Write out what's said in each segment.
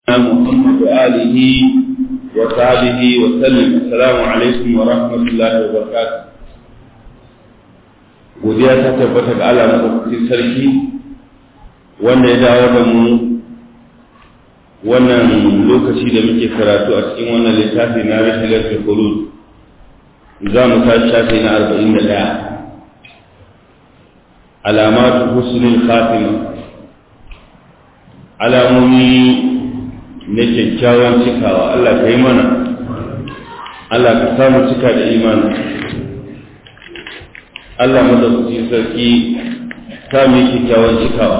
محمد وآله وصحبه وسلم السلام عليكم ورحمة الله وبركاته godiya ta tabbata ga Allah madaukakin sarki wanda ya dawo da mu wannan lokaci da muke karatu a cikin wannan littafi na rashilar khulud za mu tashi shafi na arba'in da ɗaya alamatu husnul khatima alamomi na kyakkyawan cikawa Allah ka yi mana Allah ka samu cika da imani Allah madaukakin sarki ta mai kyakkyawan cikawa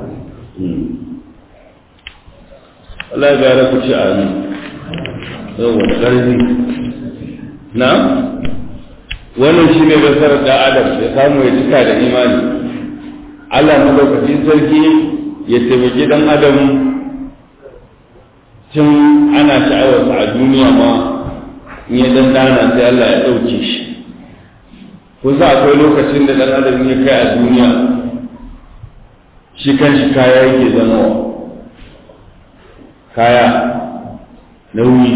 Allah ya gara ku ci a ni yawon ƙarfi na wannan shi ne gasar da adam ya samu ya cika da imani Allah madaukakin sarki ya taimaki dan adam tun ana sha'awarsa a duniya ma in ya dandana sai Allah ya ɗauke shi kusa akwai lokacin da ɗan adam ya kai a duniya shi kan shi kaya yake zama kaya nauyi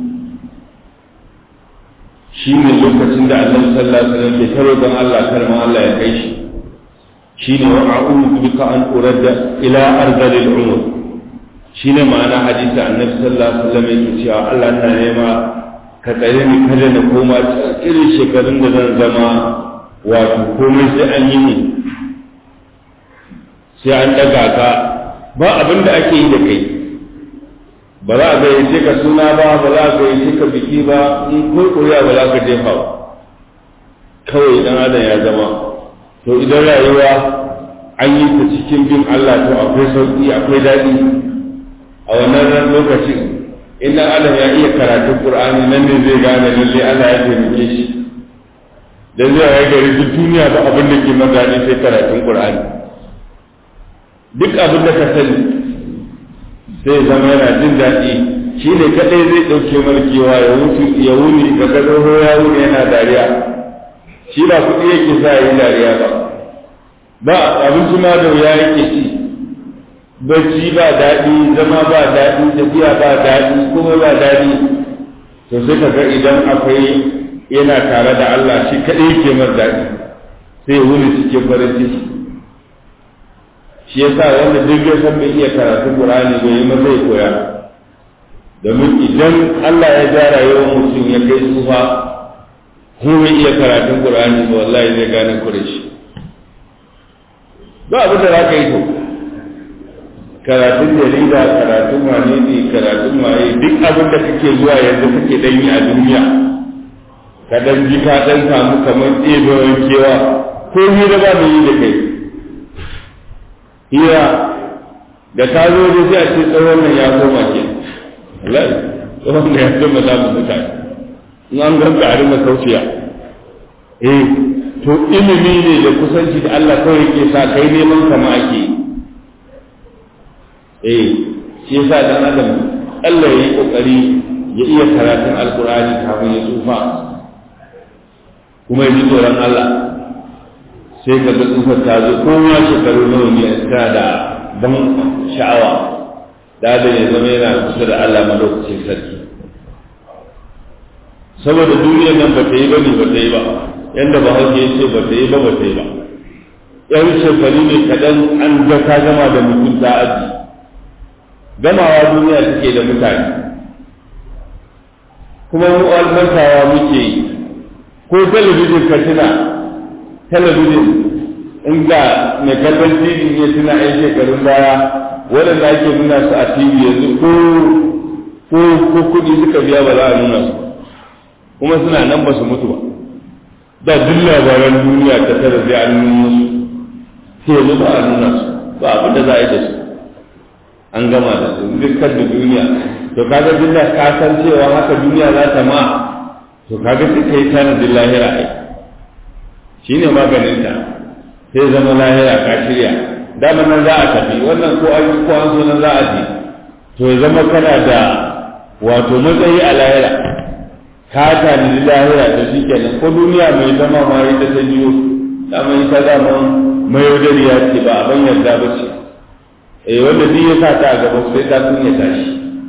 shi ne lokacin da annabi sallallahu alaihi wasallam ke taro don Allah karma Allah ya kai shi shi ne wa a'udhu bika an uradda ila arzalil umur shi ne ma'ana hadisi annabi sallallahu alaihi wasallam yake cewa Allah na nema ka tsare ni kada na koma irin shekarun da zan zama wato komai sai an yi ni sai an daga ka ba abin da ake yi da kai ba za a gayyace ka suna ba ba za a gayyace ka biki ba in kurkuriya ba za ka jefa ba kawai dan adam ya zama to idan rayuwa an yi ta cikin bin Allah to akwai sauki akwai daɗi a wannan ran lokacin idan adam ya iya karatun Qur'ani nan ne zai gane lalle Allah ya taimake shi dan zai yi gari duk duniya ba abin da ke magani sai karatun Qur'ani duk abin da ka sani sai zama yana jin daɗi shi ne kaɗai zai ɗauke markewa ya wuce ya wuni ga gado ya wuni yana dariya shi ba kuɗi yake sa yi dariya ba ba abinci ma da wuya yake ci bacci ba daɗi zama ba daɗi tafiya ba daɗi kuma ba daɗi to sai ka ga idan akwai yana tare da Allah shi kaɗai yake mar daɗi sai wuni cikin farin ciki shi yasa wanda duk ya san bai iya karatu Qur'ani bai yi zai koya domin idan Allah ya ja rayuwar mutum ya kai tsufa ko bai iya karatun Qur'ani ba wallahi zai gane kure shi ba abin da za ka yi to karatun jarida karatun wane ne karatun waye duk abin da kake zuwa yanzu kake dan yi a duniya ka dan ji ka dan samu kamar ɗebewar kewa ko ni da ba mu yi da kai hira da ta zo da sai a ce tsawon nan ya koma ke wallahi tsawon nan ya koma za mu mutane in an ganga a rinka kauciya eh to ilimi ne da kusanci da Allah kawai ke sa kai neman kama ake eh shi yasa dan adam Allah ya yi kokari ya iya karatun alkurani kafin ya tsufa kuma ya ji tsoron Allah sai ka ga tsufar ta zo kowa shekaru nawa ne ta da ban sha'awa da da ya zama yana kusa da Allah madaukakin sarki saboda duniyar nan ba ta yi ba ne ba ta yi ba yadda ba hauke ya ce ba ta yi ba ba ta yi ba yan shekaru ne kaɗan an ga ka gama da mutum ta aji gamawa duniya take da mutane kuma mu almantawa muke yi ko talabijin ka tuna talabijin inda mai kallon tv ya tuna yan shekarun baya waɗanda ake nuna su a tv yanzu ko ko ko kuɗi suka biya ba za a nuna su kuma suna nan ba su mutu ba da duk labaran duniya ta tara zai an nuna su sai yanzu ba a nuna su ba abin da za a yi da su an gama da su dukkan da duniya to kaga duniya ka san cewa haka duniya za ta ma to kaga sai kai tanadin lahira ai shi ne maganinta sai zama lahira ka shirya dama nan za a tafi wannan ko an ko an so nan za a je to ya zama kana da wato matsayi a lahira ka tani lahira da shi kenan ko duniya mai zama ma ita ta biyo dama ita dama mai yaudariya ce ba abin yarda ba ce eh wanda duk ya sa ta a gaba sai ta kunya tashi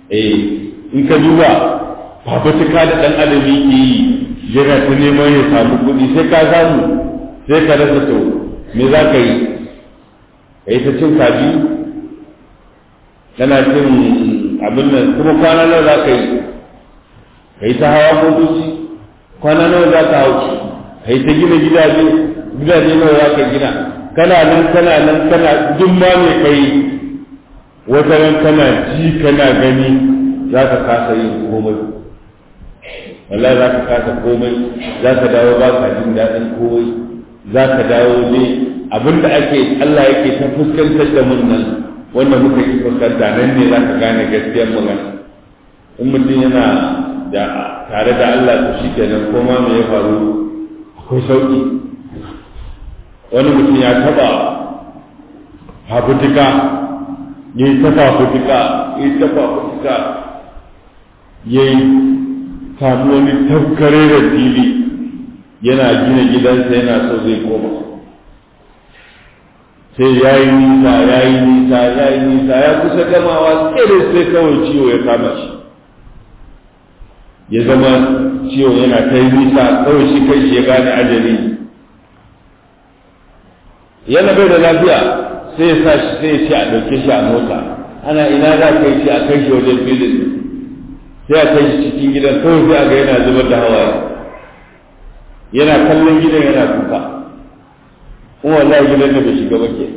eh in ka duba fafutuka da ɗan adam yake yi yana ta neman ya samu kuɗi sai ka samu sai ka rasa to me za ka yi ka yi ta cin kaji kana cin abin nan kuma kwana nawa za ka yi ka yi ta hawa motoci kwana nawa za ka hau ka yi ta gina gidaje gidaje nawa za ka gina kana nan kana nan kana duk ma mai kai wata ran kana ji kana gani za ka kasa yin komai wallahi za ka kasa komai za ka dawo ba ka jin daɗin komai za ka dawo ne abinda ake Allah yake ta fuskantar da mun nan wanda muka yi fuskanta nan ne za ka gane gaskiyar magana in mutum yana da tare da Allah to shi kenan koma me ya faru akwai sauki wani mutum ya taba fafutuka ya yi ta fafutuka ya yi ta fafutuka ya yi samu wani tafkare da fili yana gina gidansa yana so zai koma sai ya yi nisa ya yi nisa ya yi nisa ya kusa gamawa tsere sai kawai ciwo ya kama shi ya zama ciwo yana ta yi nisa kawai shi kai shi ya gane ajali yana bai da lafiya sai ya sa shi sai ya ce a ɗauke shi a mota ana ina za ka yi shi a kai shi wajen filin sai a kai shi cikin gidan kawai sai a ga yana zubar da hawaye yana kallon gidan yana kuka kuma wallahi gidan da bai shiga ba ke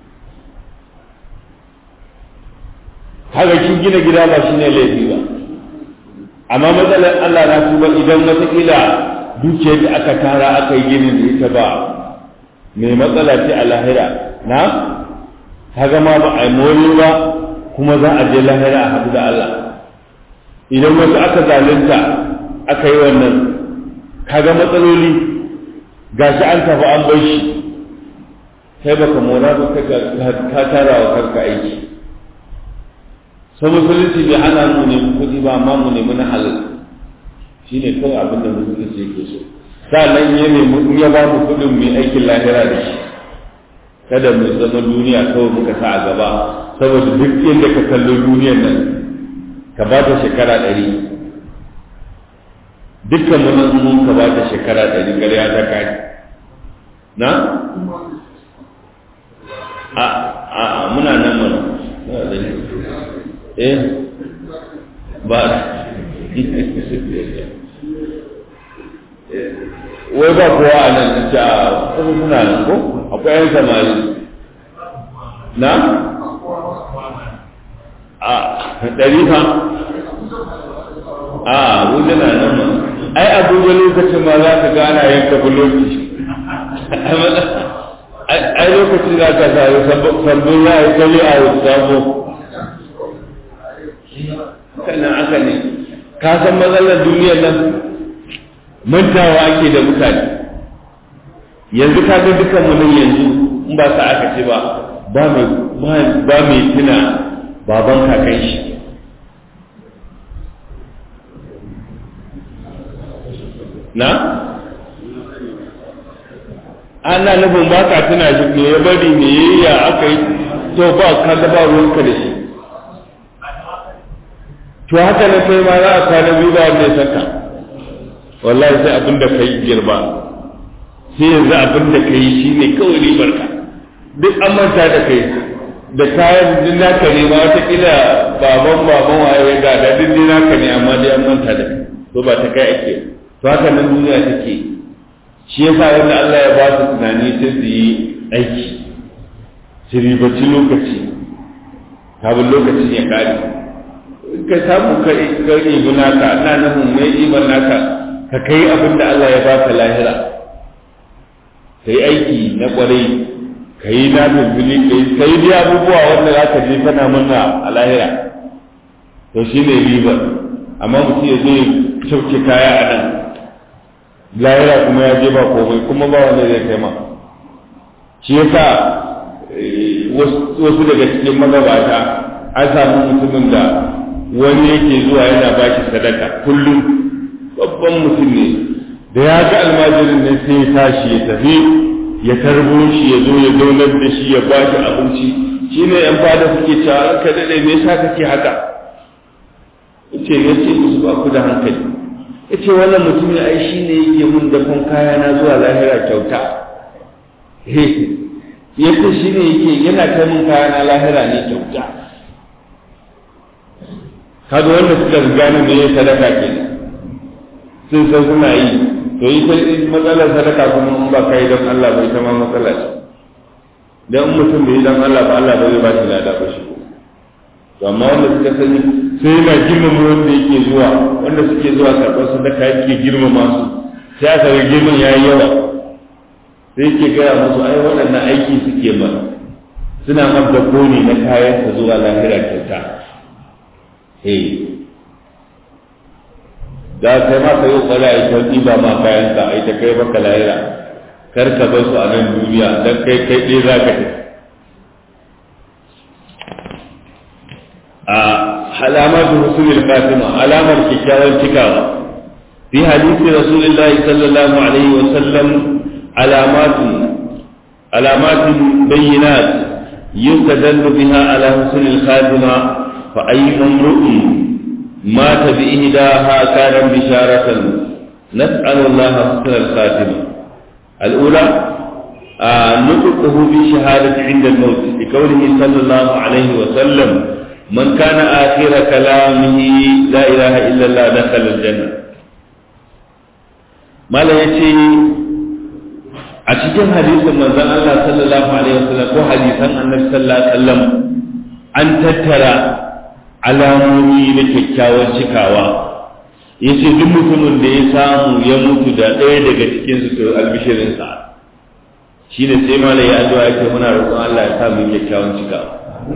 haka kin gina gida ba shine laifi ba amma matsalar Allah na tuba idan wataƙila dukiyar da aka tara aka yi ginin da ita ba mai matsala ce a lahira na kaga ma ba a yi mori ba kuma za a je lahira a haɗu da Allah idan wasu aka zalunta aka yi wannan kaga matsaloli gashi an tafi an bar shi kai baka mora ba ka tara wa kanka aiki sai musulunci bai hana mu ne kuɗi ba amma mu nemi na halal shine kawai abin da musulunci yake so sa'annan ya nemi in ya ba mu kuɗin mai aikin lahira da shi kada mu zama duniya kawai muka sa a gaba saboda duk inda ka kallo duniyar nan ka ba ta shekara ɗari dukkan mu nan mun ka ba ta shekara ɗari ƙarya ta kai na a a muna nan mana muna da eh ba wai ba kowa a nan ta kuma suna nan ko akwai yan samari na a ɗari fa a wuce na nan ma ai abuja lokacin ma za ka gana yanka buloki ai lokacin za ka sami sabbin ya yi kali a sabo sannan aka ne ka san matsalar duniyar nan mantawa ake da mutane yanzu ka ga dukan mu nan yanzu in ba sa aka ce ba ba mai ba mai tuna baban kakan shi na ana nufin ba ka tuna shi me ya bari me yayi ya aka yi to ba ka ga ba ruwanka da shi to haka na kai ma za a kwana biyu ba wanda ya saka wallahi sai abin da ka yi girba sai yanzu abin da ka yi shi ne kawai ribar ka duk an manta da kai da kayan duk naka ne ma watakila baban baban waye ya gada duk dai naka ne amma dai an manta da kai to ba ta kai ake to haka nan duniya take shi yasa wanda Allah ya ba su tunani sai su yi aiki su ribaci lokaci kafin lokacin ya kare ka samu ka ɗibi naka na nufin mai ɗiban naka ka kai abin da Allah ya baka lahira ka yi aiki na ƙwarai ka yi na bilbili ka yi dai abubuwa wanda za ka je kana murna a lahira to shi ne ribar amma mutum ya zo sauke kaya a nan lahira kuma ya je ba komai kuma ba wanda zai kai ma shi yasa wasu daga cikin magabata an samu mutumin da wani yake zuwa yana ba shi sadaka kullum babban mutum ne da ya ga almajirin ne sai ya tashi ya tafi ya tarbo shi ya zo ya zaunar da shi ya ba shi abinci shi ne yan fada suke cewa ka daɗe me yasa kake haka yace yace musu ba ku da hankali yace wannan mutumin ai shine yake mun dafan kaya na zuwa lahira kyauta yace shine yake yana kai mun kaya na lahira ne kyauta kaga wanda suka gane me sadaka kenan sun san suna yi to yi matsalar sadaka kuma in ba kai don Allah bai ta ma matsala ce dan mutum bai dan Allah ba Allah bai ba shi lada ba shi to amma wanda suka sani sai yana girmama wanda yake zuwa wanda suke zuwa karɓar sadaka yake girmama su sai aka ga girman yayi yawa sai yake gaya musu ai waɗannan aiki suke ba suna mabdako ne na kayan sa zuwa lahira kyauta eh da kai ma kai kokari a ita ɗiba ma kayan ka a ita kai maka lahira kar ka bar su a nan duniya dan kai kai ɗaya za ka tafi a alamatu husnul fatima alamar kikkiawar cikawa fi hadisi rasulullahi sallallahu alaihi wa sallam alamatu alamatun bayyinat yustadallu biha ala husnul khatima fa ayyu imru'in مات بإهداها كان بشارة نسأل الله حسن الخاتمة الأولى آه نطقه بشهادة عند الموت لقوله صلى الله عليه وسلم من كان آخر كلامه لا إله إلا الله دخل الجنة ما لا يتي أتجاه حديث من ذا الله صلى الله عليه وسلم وحديثا النبي صلى الله عليه وسلم أن تترى alamomi na kyakkyawar cikawa ya ce duk mutumin da ya samu ya mutu da ɗaya daga cikinsu to albishirinsa shi ne sai mala ya addu'a yake muna roƙon Allah ya samu kyakkyawan cikawa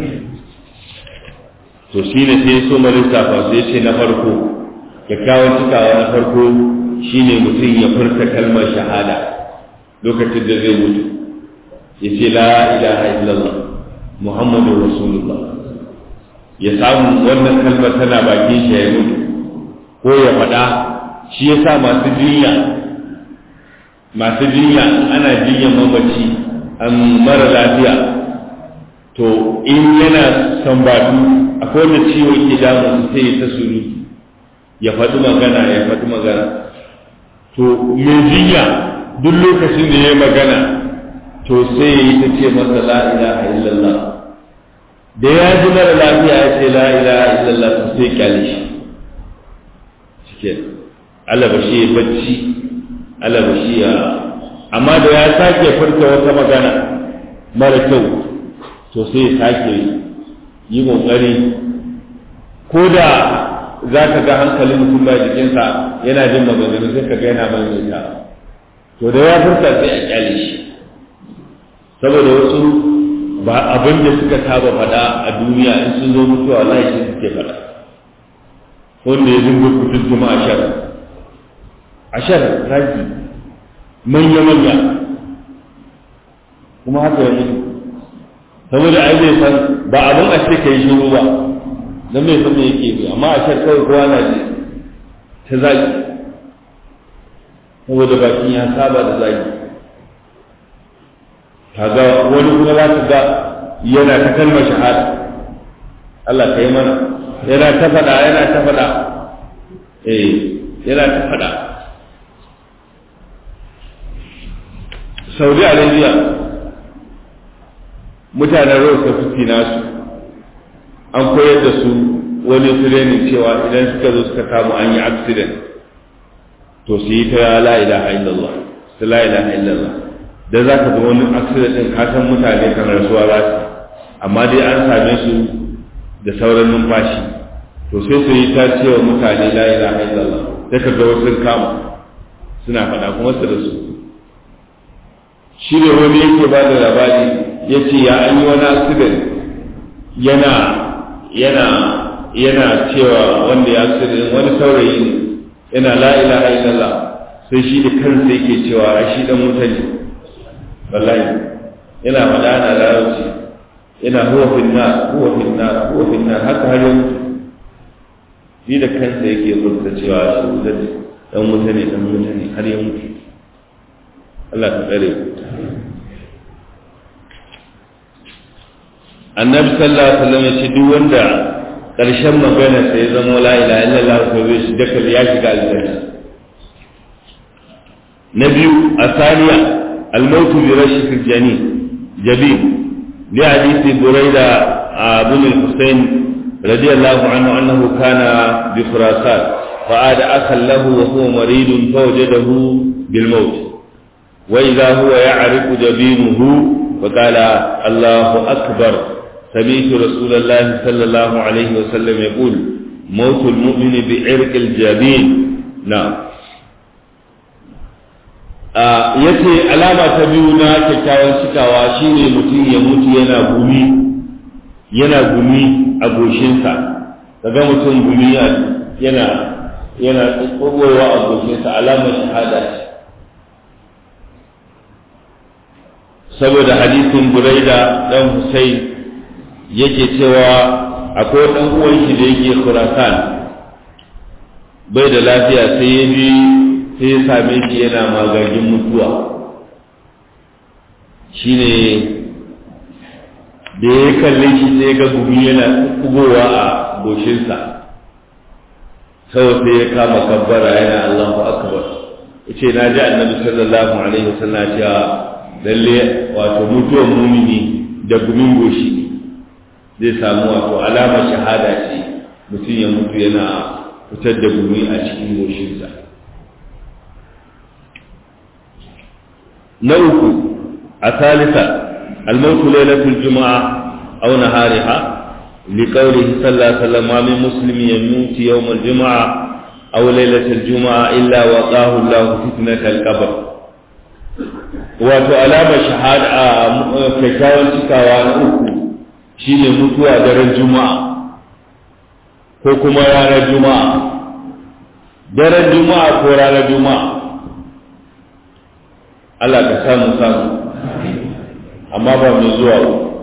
to shi ne sai so ma lissafa sai ce na farko kyakkyawan cikawa na farko shi ne mutum ya furta kalmar shahada lokacin da zai mutu ya ce la ilaha illallah muhammadu rasulullah ya samu wannan kalmar tana bakin shi ya mutu ko ya faɗa shi ya sa masu jinya masu jinya ana jinya mamaci an mara lafiya to in yana sambatu akwai wanda ciwo ke damu sai ta suru ya faɗi magana ya faɗi magana to mai jinya duk lokacin da ya yi magana to sai ya yi ta ce masa la ilaha illallah da ya ji mara lafiya ya ce la ilaha illallah to sai kyale shi shike Allah ba shi ya bacci Allah ba shi ya amma da ya sake furta wata magana mara kyau to sai ya sake yi kokari ko da za ka ga hankalin mutum ba jikinsa yana jin maganganu sai ka ga yana maimaita to da ya furta sai a kyale shi saboda wasu ba abin da suka saba faɗa a duniya in sun zo mutuwa wallahi shi suke faɗa wanda ya dinga kutun kuma ashar ashar ragi manya manya kuma haka ya mutu saboda ai zai san ba abin a ce kai shiru ba dan mai san me yake bi amma ashar kawai kowa na ji ta zagi saboda bakin ya saba da zagi kaga wani kuma za ka ga yana ta kalmar shahada Allah ka yi mana yana ta faɗa yana ta faɗa eh yana ta faɗa Saudi Arabia mutanen Rose Fifty nasu an koyar da su wani training cewa idan suka zo suka samu an yi accident to su yi ta la ilaha illallah su la ilaha illallah da za ka ga wani accident din ka san mutane kan rasuwa za su amma dai an same su da sauran numfashi to sai su yi ta cewa mutane la ilaha illallah sai ka ga wasu kama suna faɗa kuma su da su shi ne wani yake ba da labari ya ce ya an yi wani accident yana yana yana cewa wanda ya accident wani saurayi ne yana la ilaha illallah sai shi da kansa yake cewa a shi dan mutane wallahi yana faɗa na larabci yana huwa finna huwa finna huwa finna haka har yau shi da kansa yake rubuta cewa shi wutar dan mutane dan mutane har ya mutu Allah ta tsare annabi sallallahu alaihi wasallam ya ce duk wanda ƙarshen magana sai zama la ilaha illallah ko zai shiga kal ya shiga aljanna na biyu a saniya almautu bi rashikil jani jabi li hadisi buraida ibn al-husayn radiyallahu anhu annahu kana bi khurasan فعاد أخا له وهو مريض فوجده بالموت وإذا هو يعرف جبينه فقال الله أكبر سمعت رسول الله صلى الله عليه وسلم يقول موت المؤمن بعرق الجبين نعم yace alama ta biyu na kyakkyawan cikawa shine mutum ya mutu yana gumi yana gumi a goshinsa kaga mutum gumi yana yana kogowa a goshinsa alamar shahada ce saboda hadisin buraida dan Hussein yake cewa akwai dan uwan shi da yake Khurasan bai da lafiya sai ya bi sai ya same shi yana magagin mutuwa shine da ya kalle shi sai ga gumi yana kugowa a goshinsa kawai sai ya kama kabbara yana Allahu akbar yace na ji annabi sallallahu alaihi wasallam cewa lalle wato mutuwar mumini da gumin goshi zai samu wato alamar shahada ce mutum ya mutu yana fitar da gumi a cikin goshinsa na uku a salisa almautu lailatul juma'a aw nahariha لقوله صلى الله عليه وسلم ما من مسلم يموت يوم الجمعة أو ليلة الجمعة إلا وقاه الله فتنة القبر wato alamar shahada a kyakkyawan cikawa na uku shine mutuwa daren juma'a ko kuma ranar juma'a daren juma'a ko ranar juma'a Allah ka samu samu amma ba mai zuwa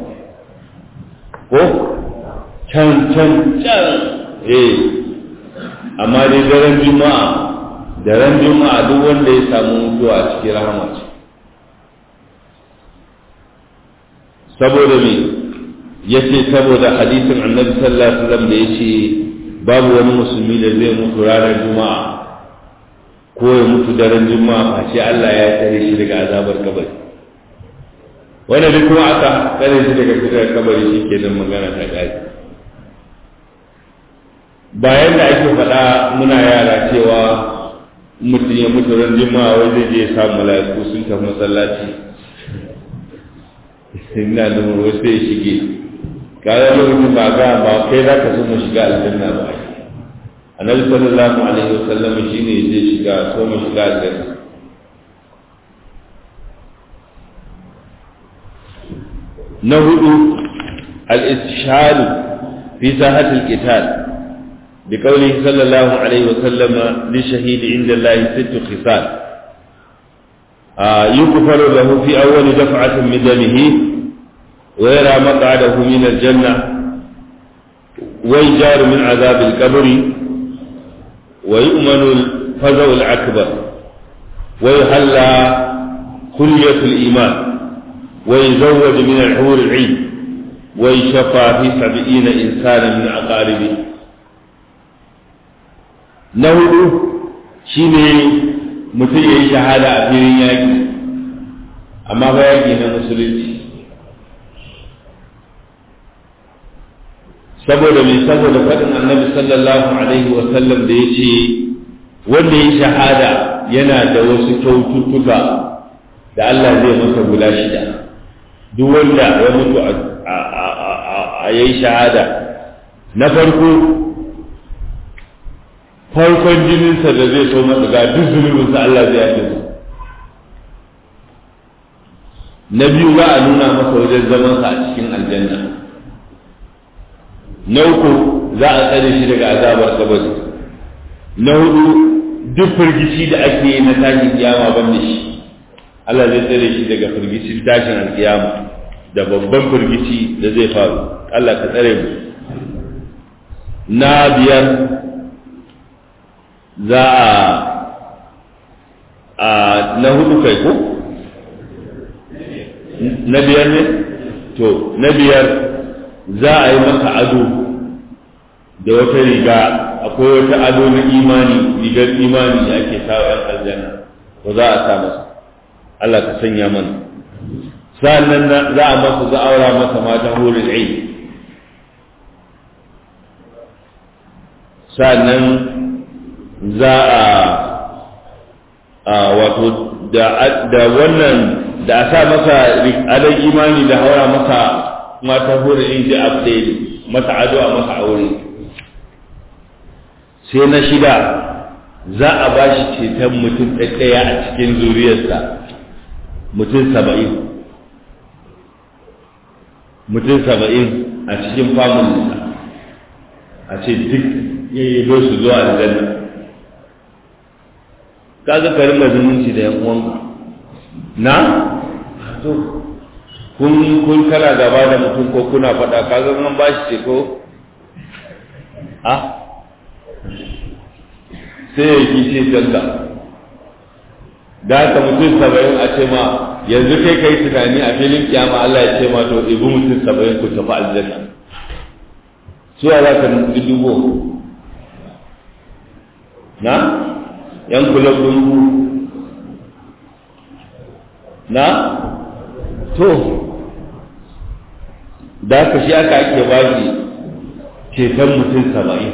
ko can can can eh amma dai daren juma'a daren juma'a duk wanda ya samu mutuwa a cikin rahama ce saboda me yace saboda hadisin annabi sallallahu alaihi wasallam da yace babu wani musulmi da zai mutu ranar juma'a ko ya mutu daren juma'a face Allah ya tsare shi daga azabar kabari wanda duk kuma aka tsare shi daga fitar kabari shi ke nan magana ta ƙari bayan da ake faɗa muna yara cewa mutum ya mutu ran juma'a wai zai je ya samu mala'iku sun tafi masallaci ina da mu wasu ya shige kayan lokacin ba ga ba kai za ka so mu shiga aljanna ba annabi sallallahu alaihi wasallam shine zai shiga so mu shiga aljanna na hudu al-istishhad fi sahat al-qital بقوله صلى الله عليه وسلم للشهيد عند الله ست خصال يغفر له في أول دفعة من دمه ويرى مقعده من الجنة ويجار من عذاب القبر ويؤمن الفزع الأكبر ويحلى خلية الإيمان ويزوج من الحور العين ويشفى في سبعين إنسانا من أقاربه نهض شيني mutum ya yi shahada a filin yaƙi amma ba yaƙi na musulunci saboda mai saboda faɗin annabi sallallahu alaihi wasallam da ya ce wanda ya shahada yana da wasu kyaututtuka da Allah zai masa guda shida duk wanda ya mutu a yayi shahada na farko farkon jininsa da zai so masa ga duk zunubinsa Allah zai yafe su na biyu za a nuna masa wajen zamansa a cikin aljanna na uku za a tsare shi daga azabar kabari na hudu duk firgici da ake yi na tashin kiyama ban da shi Allah zai tsare shi daga firgici tashin alkiyama da babban firgici da zai faru Allah ka tsare mu na biyar za a na hudu kai ko na biyar ne to na biyar za a yi maka ado da wata riga akwai wata ado na imani rigar imani da ake sawa yan aljanna to za a sa masa Allah ka sanya mana sa'annan za a masa za a aura masa matan hurin ain sa'annan za a wato da wannan da a sa masa adon imani da haura masa matan hurin ain da abdai masa ado a masa aure sai na shida za a ba shi ceton mutum ɗaya a cikin zuriyarsa mutum saba'in mutum saba'in a cikin famulinsa a ce duk yayi su zuwa aljanna kaga karin mazumunci da yan uwanka na to kun kun kana gaba da mutum ko kuna faɗa kaga an ba shi ce ko a sai ya yi ce canza da haka mutum saba'in a ce ma yanzu kai kai tunani a filin kiyama Allah ya ce ma to ibi mutum saba'in ku tafi aljanna suwa za ka dubo na yan kulab ɗin ku na to da haka shi aka ake ba shi ceton mutum saba'in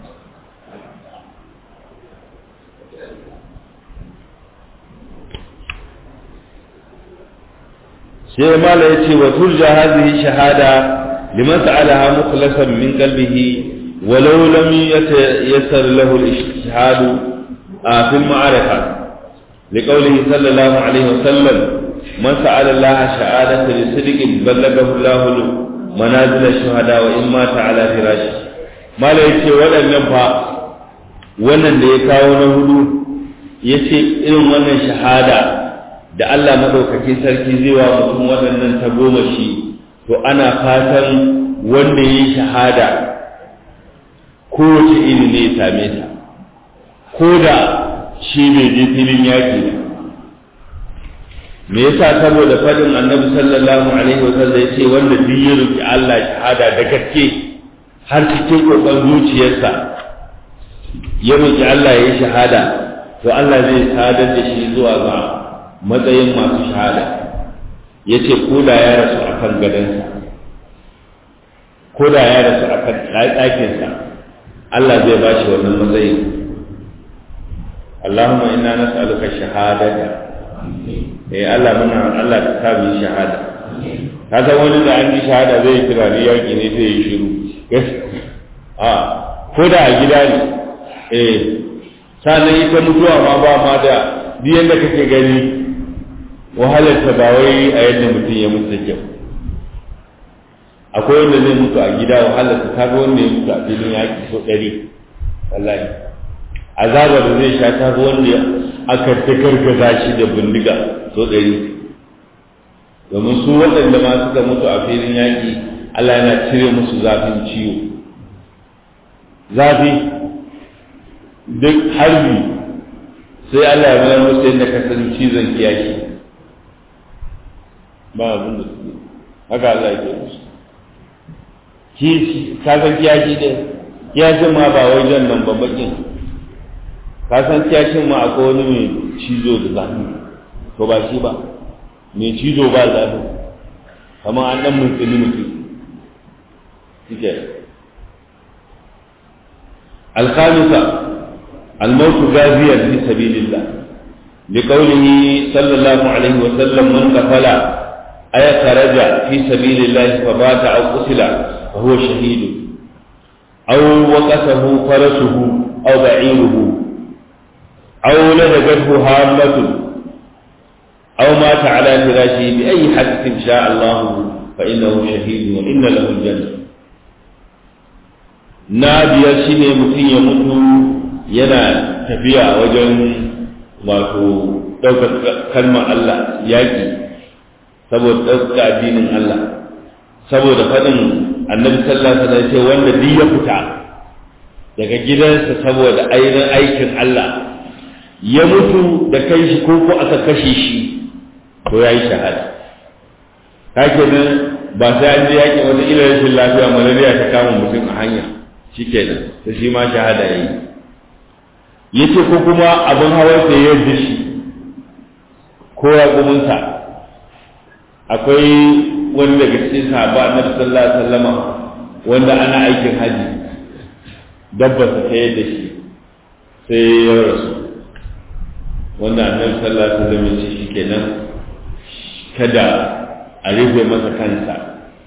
sai mala ya ce wa turja hadhihi shahada liman sa'alaha mukhlasan min qalbihi walau lam yatasar lahu al-ijtihad fi al-ma'arifah لقوله صلى الله عليه وسلم من سأل الله شهادة لصدق بلغه الله منازل الشهداء وإن مات على فراشه ما لا يتي ولا ينفع wannan da ya kawo na hudu ya ce irin wannan shahada da Allah maɗaukaki sarki zai wa mutum waɗannan ta goma shi to ana fatan wanda ya yi shahada kowace iri ne ya same ta ko da shi bai je filin yaƙi ba me yasa saboda faɗin annabi sallallahu alaihi wasallam ya ce wanda duk ya roki Allah shahada da gaske har cikin kokon zuciyarsa ya roki Allah ya yi shahada to Allah zai sadar da shi zuwa ga matsayin masu shahada ya ce ko da ya rasu a kan gadonsa ko da ya rasu a kan ɗakinsa Allah zai ba shi wannan matsayin Allahumma inna nas'aluka shahadata eh Allah muna Allah ka sa mu shahada ka san wani da an yi shahada zai tunani yaki ne sai ya shiru a ko da a gida ne eh sannan ita mutuwa ma ba ma da biyan da kake gani wahalarta ba wai a yadda mutum ya mutu kyau akwai wanda zai mutu a gida wahalarta ta ga wanda ya mutu a filin yaƙi so ɗari wallahi azaba da zai sha ta wanda aka ta gargaza shi da bindiga so ɗari domin su waɗanda ma suka mutu a filin yaƙi Allah yana cire musu zafin ciwo zafi duk harbi sai Allah ya bayar musu yadda ka san cizon kiyashi ba abin da su haka Allah ya ke musu kishi ka san kiyashi ne kiyashin ma ba wai jan nan babbakin ka san kiyashin ma akwai wani mai cizo da zafi to ba shi ba mai cizo ba zafi kamar an dan mutsini mutum suke الخامسة الموت غازيا في سبيل الله لقوله صلى الله عليه وسلم من قتل أي خرج في سبيل الله فبات أو قتل فهو شهيد أو وقته فرسه أو بعيره أو لدغته هامة أو مات على فراشه بأي حدث شاء الله فإنه شهيد وإن له الجنة ناديا شيني متين يموت yana tafiya wajen wato ɗaukar kalmar Allah yaƙi saboda ɗaukar addinin Allah saboda faɗin annabi sallallahu alaihi wasallam ce wanda duk ya fita daga gidansa saboda ainihin aikin Allah ya mutu da kai shi ko ko aka kashe shi to yayi shahada kake nan ba sai an je yaƙi wata ila rashin lafiya malaria ta kama mutum a hanya shikenan to shi ma shahada yayi yace ko kuma abin hawan sa ya yarda shi ko ya gumunsa akwai wani daga cikin sahaba annabi sallallahu alaihi wasallama wanda ana aikin haji dabba ta yadda shi sai ya rasu wanda annabi sallallahu alaihi wasallam ya ce shikenan kada a rufe masa kansa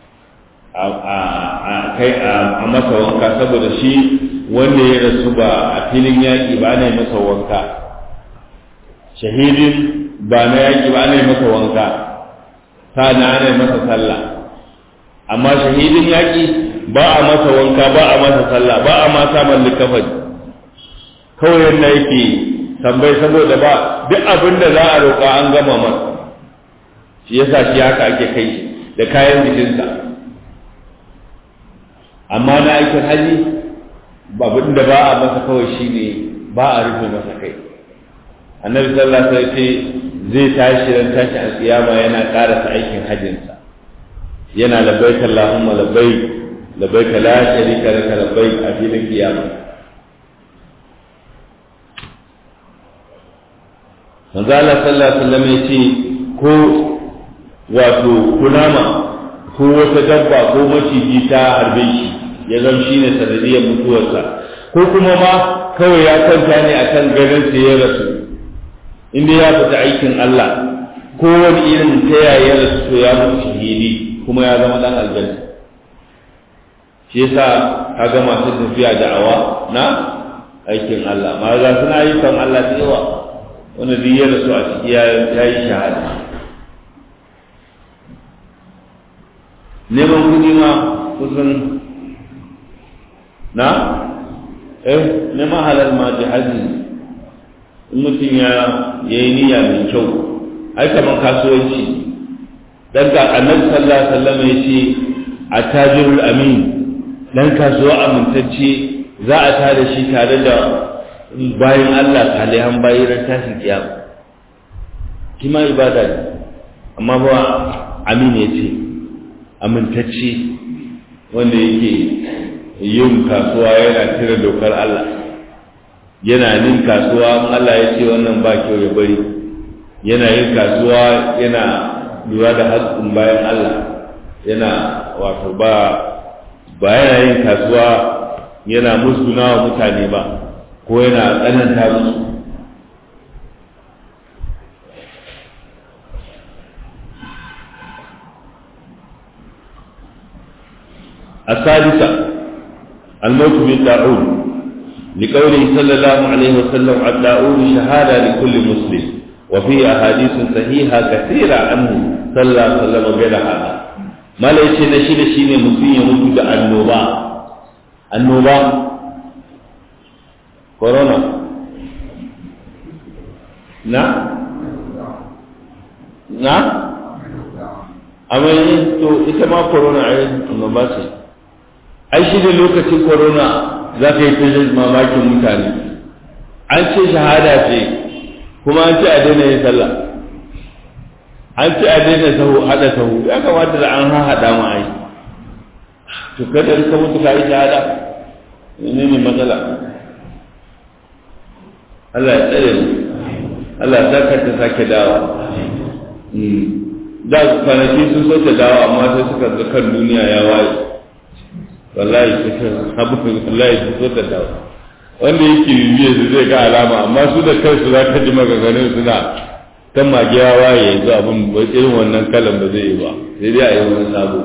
a kai a masa wanka saboda shi wanda ya rasu ba a filin yaƙi ba ne masa wanka shahidin ba na yaƙi ba ne masa wanka na ana masa sallah amma shahidin yaƙi ba a masa wanka ba a masa sallah ba a ma samun likafani kawai yadda yake tambayi saboda ba duk abin da za a roƙa an gama masa shi yasa shi haka ake kai shi da kayan jikinsa amma na aikin haji abin da ba a masa kawai shi ne ba a rufe masa kai annabi sallallahu alaihi wasallam zai tashi ran tashi alƙiyama yana ƙarasa aikin hajjinsa yana labbaik Allahumma labbaik labbaik la sharika laka labbaik a filin kiyama manzo Allah sallallahu alaihi wasallam yace ko wato kunama ko wata dabba ko maciji ta harbe shi ya zama shine sanadiyar mutuwarsa ko kuma ma kawai ya kwanta ne akan garin sa ya rasu inda ya fita aikin Allah ko wani irin ta yaya rasu to ya mutu shahidi kuma ya zama dan aljanna shi yasa kaga masu tafiya da'awa na aikin Allah ma za suna ayyukan Allah da yawa wanda duk ya rasu a ciki ya yi shahada neman kuɗi ma kusan na eh neman halal ma jihadi in mutum ya yi niyya mai kyau ai kamar kasuwanci dan ga annabi sallallahu alaihi wasallam ya ce attajirul amin dan kasuwa amintacce za a tada shi tare da bayan Allah salihan bayi ran tashin kiyama kima ibada ne amma ba amin ya ce amintacce wanda yake yin kasuwa yana cire dokar Allah yana nin kasuwa Allah ya ce wannan ba kyau ya bari yana yin kasuwa yana lura da haƙƙin bayan Allah yana wato ba ba yana yin kasuwa yana musguna wa mutane ba ko yana tsananta musu الثالثة الموت بالطاعون لقوله صلى الله عليه وسلم الطاعون شهادة لكل مسلم وفي أحاديث صحيحة كثيرة عنه صلى الله عليه وسلم غير هذا ما ليش نشيل شيء مسلم يموت النوبة النوبة كورونا نعم نعم amma to ita ma corona ai annoba ce ai shi da lokacin corona za ka yi ta mamakin mutane an ce shahada ce kuma an ce a daina yin sallah an ce a daina sahu hada sahu ya kamata da an haɗa ma ai to kada ka mutu ka yi shahada ne ne matsala Allah ya tsare mu Allah ya saka ta sake dawa da kwanaki sun so ta dawo amma sai suka ga kan duniya ya waye wallahi abu wallahi sun so ta dawo wanda yake bibiye su zai ga alama amma su da kansu za ka ji maganganun suna kan mage ya waye yanzu abin ba irin wannan kalan ba zai yi ba sai dai a yi wani sabo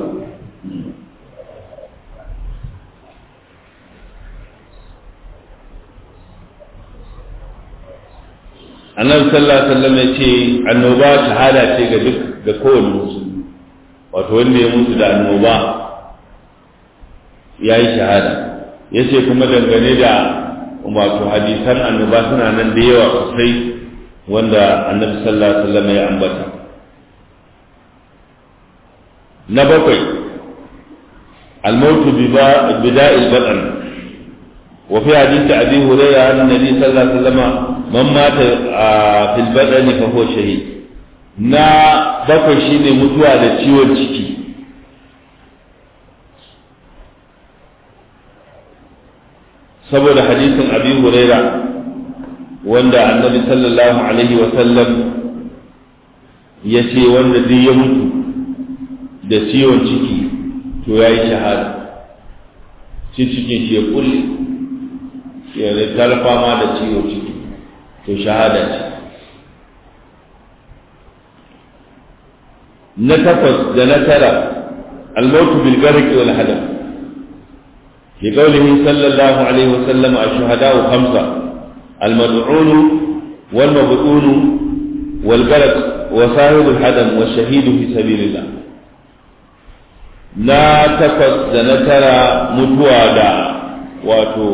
annabi sallallahu alaihi wasallam ya ce annoba shahada ce ga duk ga kowane musulmi wato wanda ya mutu da annoba ya yi shahada ya ce kuma dangane da wato hadisan annoba suna nan da yawa sosai wanda annabi sallallahu alaihi wasallam ya ambata na bakwai الموت بداء البطن وفي حديث أبي هريرة عن النبي صلى الله عليه وسلم من مات في البدن فهو شهيد na bakwai shine mutuwa da ciwon ciki saboda hadisin abi huraira wanda annabi sallallahu alaihi wa sallam ya ce wanda duk ya mutu da ciwon ciki to ya yi shahada shi cikin shi ya kulle ya talfa ma da ciwon ciki to shahada ce na takwas da na tara almautu bil garqi wal hadam fi qawlihi sallallahu alaihi wa sallam ash-shuhada'u khamsa al-mad'un wal mab'un wal garq wa sahib al-hadam wa shahid fi sabilillah na takwas da na tara mutuwa da wato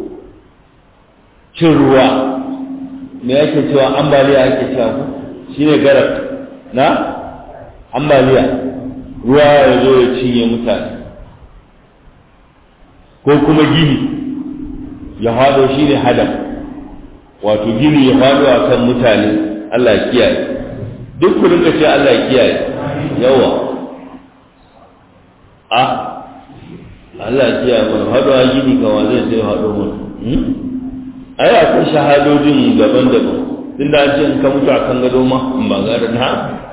cin ruwa me yake cewa ambaliya ake cewa shine garak na ambaliya ruwa ya zo ya cinye mutane ko kuma gini ya faɗo shi ne hadam wato gini ya faɗo a kan mutane Allah ya kiyaye duk ku rinka ce Allah ya kiyaye yawa a Allah ya kiyaye mana faɗo a gini kawa zai sai faɗo mana ai akwai shahadodin daban-daban tunda an ce in ka mutu a kan gado ma in ba gada na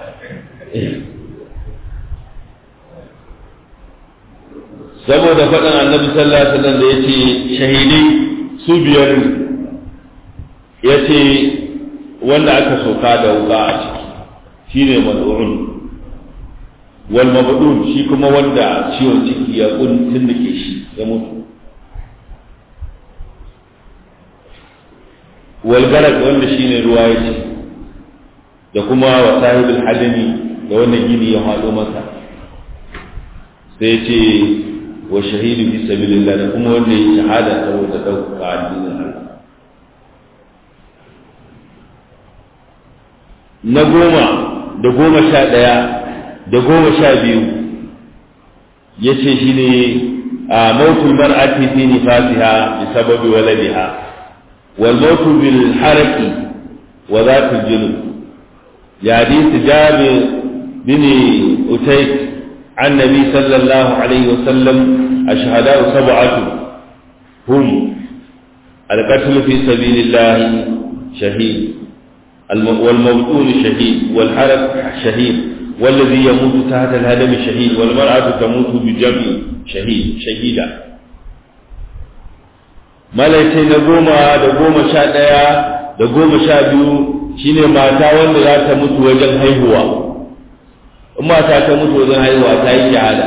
saboda faɗin annabi sallallahu alaihi wasallam da yace shahidai su biyar ne yace wanda aka soka da wuka a ciki shine mad'un wal mabdun shi kuma wanda ciwon ciki ya kuntun da ke shi ya mutu wal garak wanda shine ruwa ya ce da kuma wa sahibul hadami da wannan gini ya haɗo masa sai ce wa shahidu fi sabilillah da kuma wanda ya shahada saboda ɗaukaka addinin Allah na goma da goma sha ɗaya da goma sha biyu ya ce shi ne a mautul mar'ati fi nifasiha bi sababi waladiha wal mautu bil haraki wa zatul junub ya hadisi jabir bin utayk عن النبي صلى الله عليه وسلم الشهداء سبعة هم القتل في سبيل الله شهيد والمبتون شهيد والحرق شهيد والذي يموت تحت الهدم شهيد والمرأة تموت بجمع شهيد شهيدا malaikai na goma da goma sha ɗaya da goma sha biyu shine mata wanda za ta mutu wajen haihuwa in mata ta mutu wajen haihuwa ta yi shahada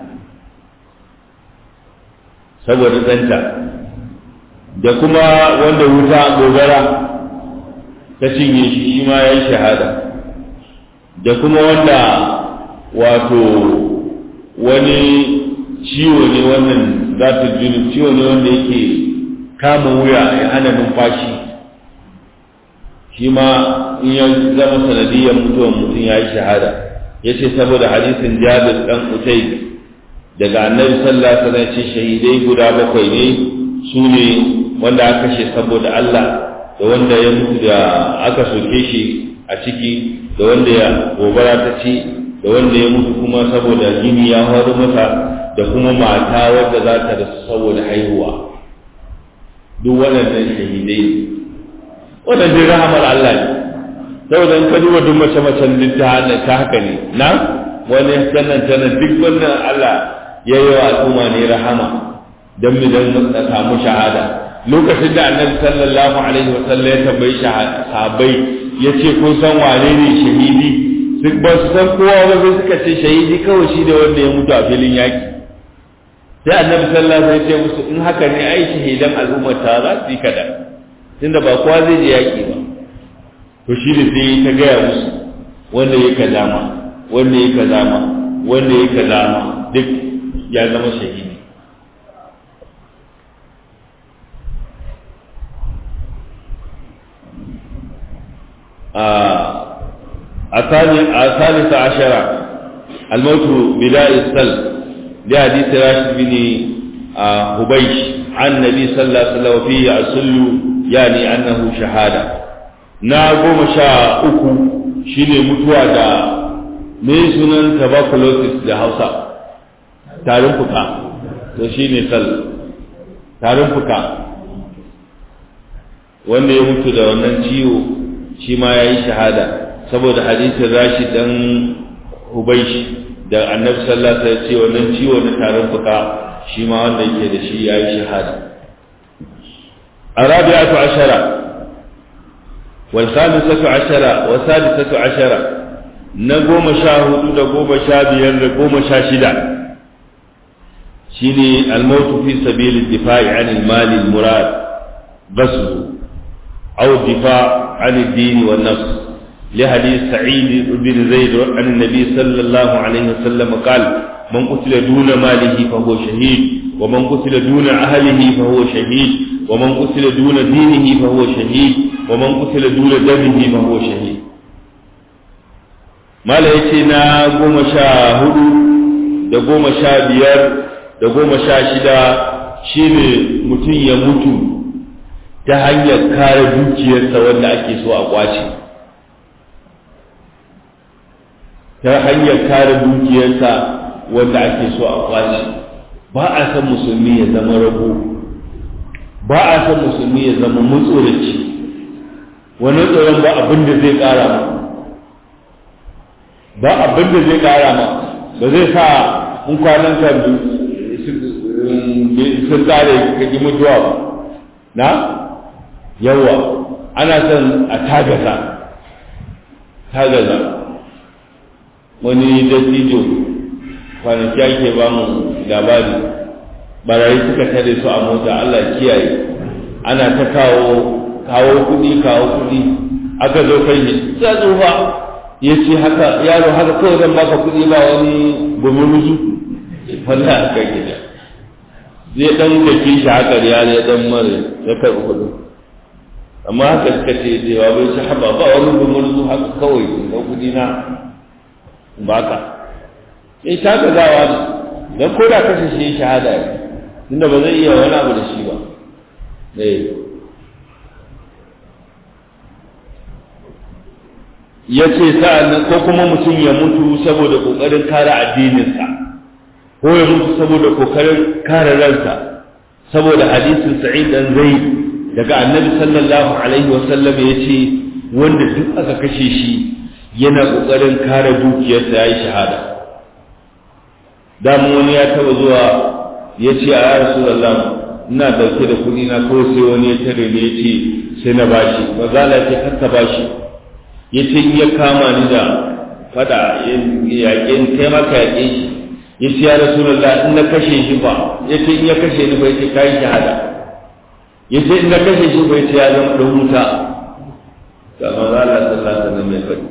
saboda ɗanta da kuma wanda wuta gobara ta cinye shi shi ma ya yi shahada da kuma wanda wato wani ciwo ne wannan zata jini ciwo ne wanda yake kama wuya ya hana numfashi shi ma in ya zama sanadiyar mutuwan mutum ya yi shahada ya ce saboda hadisin jabir dan utai daga annabi sallallahu alaihi wasallam ce shahidai guda bakwai ne su ne wanda aka kashe saboda Allah da wanda ya mutu da aka soke shi a ciki da wanda ya gobara ta ci da wanda ya mutu kuma saboda gini ya faru masa da kuma mata wadda za ta rasu saboda haihuwa duk waɗannan shahidai ne waɗannan rahamar Allah ne saboda in ka duba duk mace macen duk ta haka ne na wani sannan tana duk wannan Allah ya yi wa al'umma ne rahama don mu don samu shahada lokacin da annabi sallallahu alaihi wa sallam ya tambayi sahabbai ya ce kun san wane ne shahidi duk ba su san kowa ba sai suka ce shahidi kawai shi da wanda ya mutu a filin yaki sai annabi sallallahu alaihi wa sallam ya ce musu in haka ne ai shahidan al'ummar ta za su yi kada tunda ba kowa zai je yaki ba to shi ne sai ta gaya musu wanda ya kaza ma wanda ya kaza ma wanda ya kaza ma duk ya zama shahidi الثالثة عشرة الموت بلاء السلب لحديث راشد بن هبيش عن النبي صلى الله عليه وسلم وفيه السل يعني أنه شهادة na goma sha uku shine mutuwa da me sunan tuberculosis da hausa tarin fuka to shine sal tarin fuka wanda ya mutu da wannan ciwo shi ma ya yi shahada saboda hadisin rashi dan hubaishi da annabi sallallahu alaihi wasallam ce wannan ciwo na tarin fuka shi ma wanda yake da shi ya yi shahada arabi'atu ashara wal khamisatu ashara wa sadisatu ashara na goma sha hudu da goma sha biyar da goma sha shida shine al-mautu fi sabili difa'i anil mali al-murad basru أو الدفاع عن الدين والنفس لحديث سعيد بن زيد عن النبي صلى الله عليه وسلم قال من قتل دون ماله فهو شهيد ومن قتل دون أهله فهو شهيد ومن قتل دون دينه فهو شهيد ومن قتل دون دمه فهو شهيد ما na goma sha hudu da goma sha biyar da goma sha shida shine mutum ya mutu ta hanyar kare dukiyarsa wanda ake so a kwace ta hanyar kare dukiyarsa wanda ake so a kwace ba a san musulmi ya zama rago ba a san musulmi ya zama mutsoraci wani tsoron ba abin da zai kara ma ba abin da zai kara ma ba zai sa in kwanan ka sun kare ka ji mutuwa ba na yawa ana son a tagaza tagaza wani dattijo kwanaki ake ba mu labari barayi suka tare su a mota Allah kiyaye ana ta kawo kawo kudi kawo kudi aka zo kai ne ta tsufa ya ce haka yaro haka kawai zan baka kudi ba wani gumuruzu wallahi haka gida zai dan da kishi haka ya ne dan mare ya karɓi kudin amma haka suka ce cewa bai shi haba ba wani gumurzu haka kawai ga kudi na baka sai ta ga zawa ne dan ko da kashe shi shahada ne tunda ba zai iya wani abu da shi ba eh ya ce sa'an ko kuma mutum ya mutu saboda kokarin kare addininsa ko ya mutu saboda kokarin kare ransa saboda hadisin sa'id dan zaid daga annabi sallallahu alaihi wasallam ya ce wanda duk aka kashe shi yana ƙoƙarin kare dukiyarsa ya yi shahada damu wani ya taba zuwa ya ce a ya rasulallah ina dauke da kuɗi na kawai sai wani ya tare ne ya ce sai na bashi ba za la ce kar ka bashi ya ce in ya kama ni da fada yaƙe ni kai maka yaƙe shi ya ce ya rasulallah in na kashe shi ba ya ce in ya kashe ni ba ya ce kayi shahada ya ce in na kashe shi bai ce ya zama ɗan wuta ga maza Allah sallallahu alaihi wasallam mai faɗi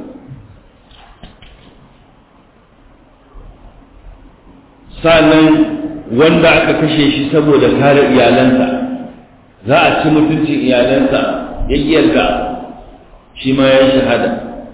sannan wanda aka kashe shi saboda kare iyalansa za a ci mutuncin iyalansa ya yarda shi ma ya yi shahada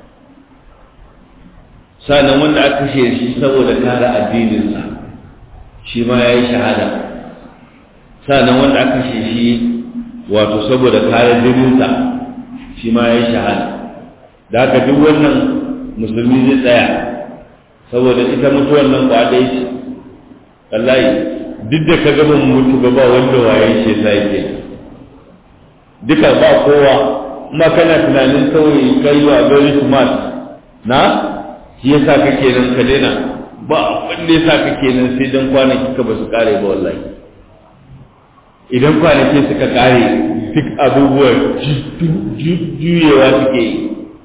sannan wanda aka kashe shi saboda kare addininsa shi ma ya yi shahada sannan wanda aka kashe shi wato saboda kare jininsa shi ma ya yi shahada da haka duk wannan musulmi zai tsaya saboda ita mutuwar nan kwa ɗaya ce wallahi duk da ka gaba mutu ba ba wanda waye shi sai yake duka ba kowa kuma kana tunanin kawai kai wa very smart na shi yasa kake nan ka daina ba wanda yasa kake nan sai dan kwanaki ka ba su kare ba wallahi idan kwanaki suka kare duk abubuwan juyewa suke yi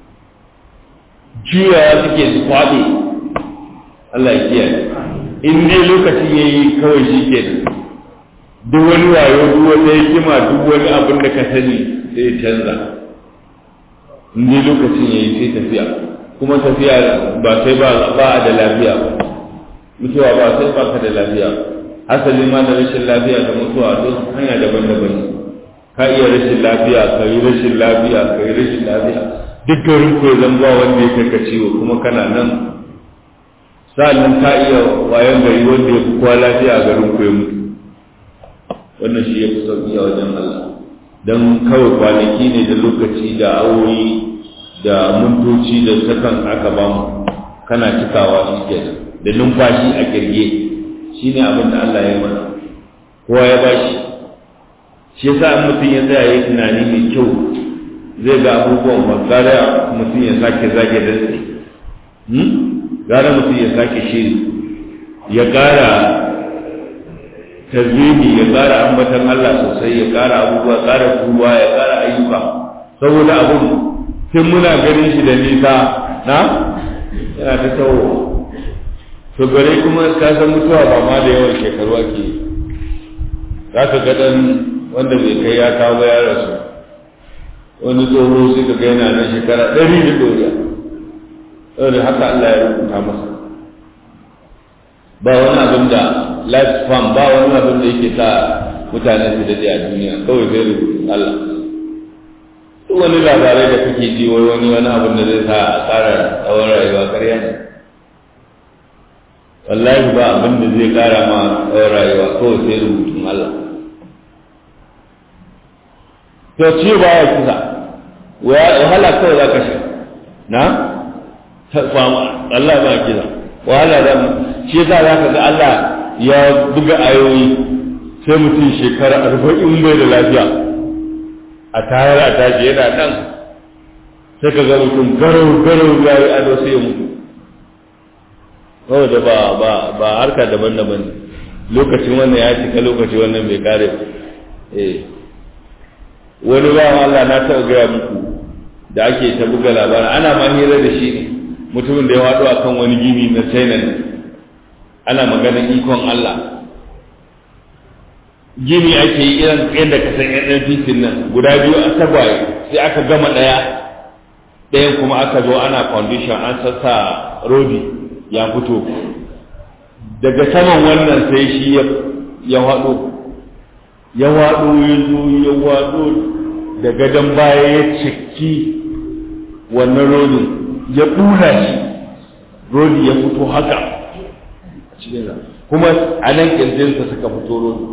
juyawa suke su kwaɗe Allah ya kiyaye in dai lokacin ya yi kawai shi ke duk wani wayo duk wani hikima duk wani abin da ka sani sai canza in dai lokacin ya yi sai tafiya kuma tafiya ba sai ba a da lafiya ba mutuwa ba sai ba ka da lafiya asali ma da rashin lafiya da mutuwa duk hanya daban-daban ka iya rashin lafiya ka yi rashin lafiya ka yi rashin lafiya duk garin ko zan ba wanda ya kai ka ciwo kuma kana nan sa'annan ka iya wayan gari wanda ya fi kowa lafiya a garin ku ya mutu wannan shi ya fi sauƙi a wajen Allah don kawai kwanaki ne da lokaci da awoyi da mintoci da sakan aka ba mu kana cikawa shi kenan da numfashi a kirge shi ne abin da Allah ya mana kowa ya ba shi shi yasa in mutum ya tsaya yi tunani mai kyau zai ga abubuwan ba gara mutum ya sake zage dantse gara mutum ya sake shiri ya ƙara tazmini ya ƙara ambatan Allah sosai ya ƙara abubuwa ƙara tuba ya ƙara ayyuka saboda abun tun muna ganin shi da nisa na yana ta tawo to gare kuma ka san mutuwa ba ma da yawan shekaru ake za ka ga dan wanda bai kai ya kawo ya rasu wani tsoho sai ka ga yana nan shekara ɗari da doriya saboda haka Allah ya rubuta masa ba wani abin da life span ba wani abin da yake sa mutane su daɗe a duniya kawai zai rubuta Allah duk wani labarai da kake ji wai wani wani abin da zai sa a ƙara tsawon rayuwa ƙarya ne wallahi ba abin da zai ƙara ma tsawon rayuwa kawai sai rubutun Allah to ci ba ya kusa wahala kawai za ka shi na Allah ba kisa wahala da shi yasa za ka ga Allah ya buga ayoyi sai mutum shekara arba'in bai da lafiya a tayar a tashi yana nan sai ka ga mutum garau garau ya yi ado sai ya mutu saboda ba ba ba harka daban-daban lokacin wannan ya cika lokaci wannan bai kare eh wani ba Allah na taɓa gaya muku da ake ta buga labarin ana ma hira da shi ne mutumin da ya waɗo akan wani gini na China ne ana maganar ikon Allah gini ake yi irin yadda ka san yan titin nan guda biyu a tagwaye sai aka gama ɗaya ɗayan kuma aka zo ana foundation an sassa rodi ya fito daga saman wannan sai shi ya waɗo ya waɗo ya zo ya waɗo da gadon baya ya ciki wannan rodin ya ɗura shi rodi ya fito haka kuma a nan ƙirjinsa suka fito rodi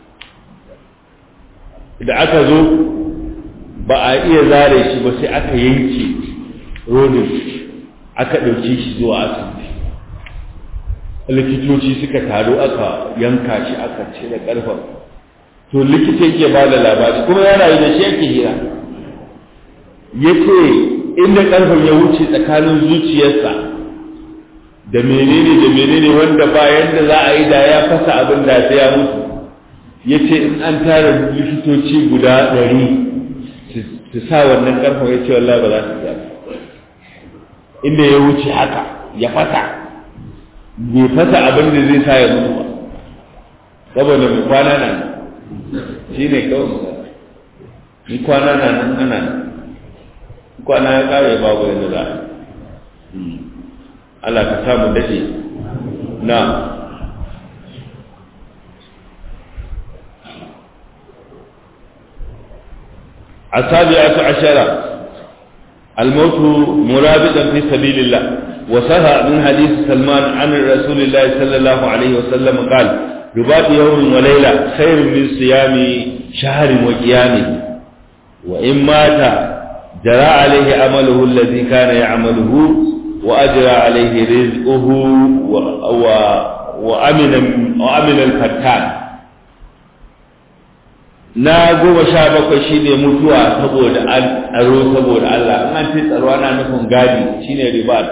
da aka zo ba a iya zare shi ba sai aka yanke rodin aka ɗauki shi zuwa asibiti likitoci suka taru aka yanka shi aka cire ƙarfen to likita yake ba da labari kuma ya rayu da shi yake hira ya ce inda ƙarfen ya wuce tsakanin zuciyarsa da menene da menene wanda ba yadda za a yi da ya fasa abin da sai ya mutu ya ce in an tara likitoci guda ɗari su sa wannan ƙarfen ya ce wallahi ba za su sa inda ya wuce haka ya fasa bai fasa abin da zai sa ya mutu ba saboda mai kwana nan shi ne kawai misali ni kwana na nan ana nan kwana ya kare babu yadda za a Allah ka samu dace na السابعة عشرة الموت مرابطا في سبيل الله وصح من حديث سلمان عن رسول الله صلى الله عليه وسلم قال رباط يوم وليلة خير من صيام شهر وقيامه وإن مات جرى عليه عمله الذي كان يعمله وأجرى عليه رزقه و... و... وأمن وأمن الفتان na goma sha bakwai shine mutuwa saboda tsaro saboda Allah in an ce tsaro ana nufin gadi shine ribat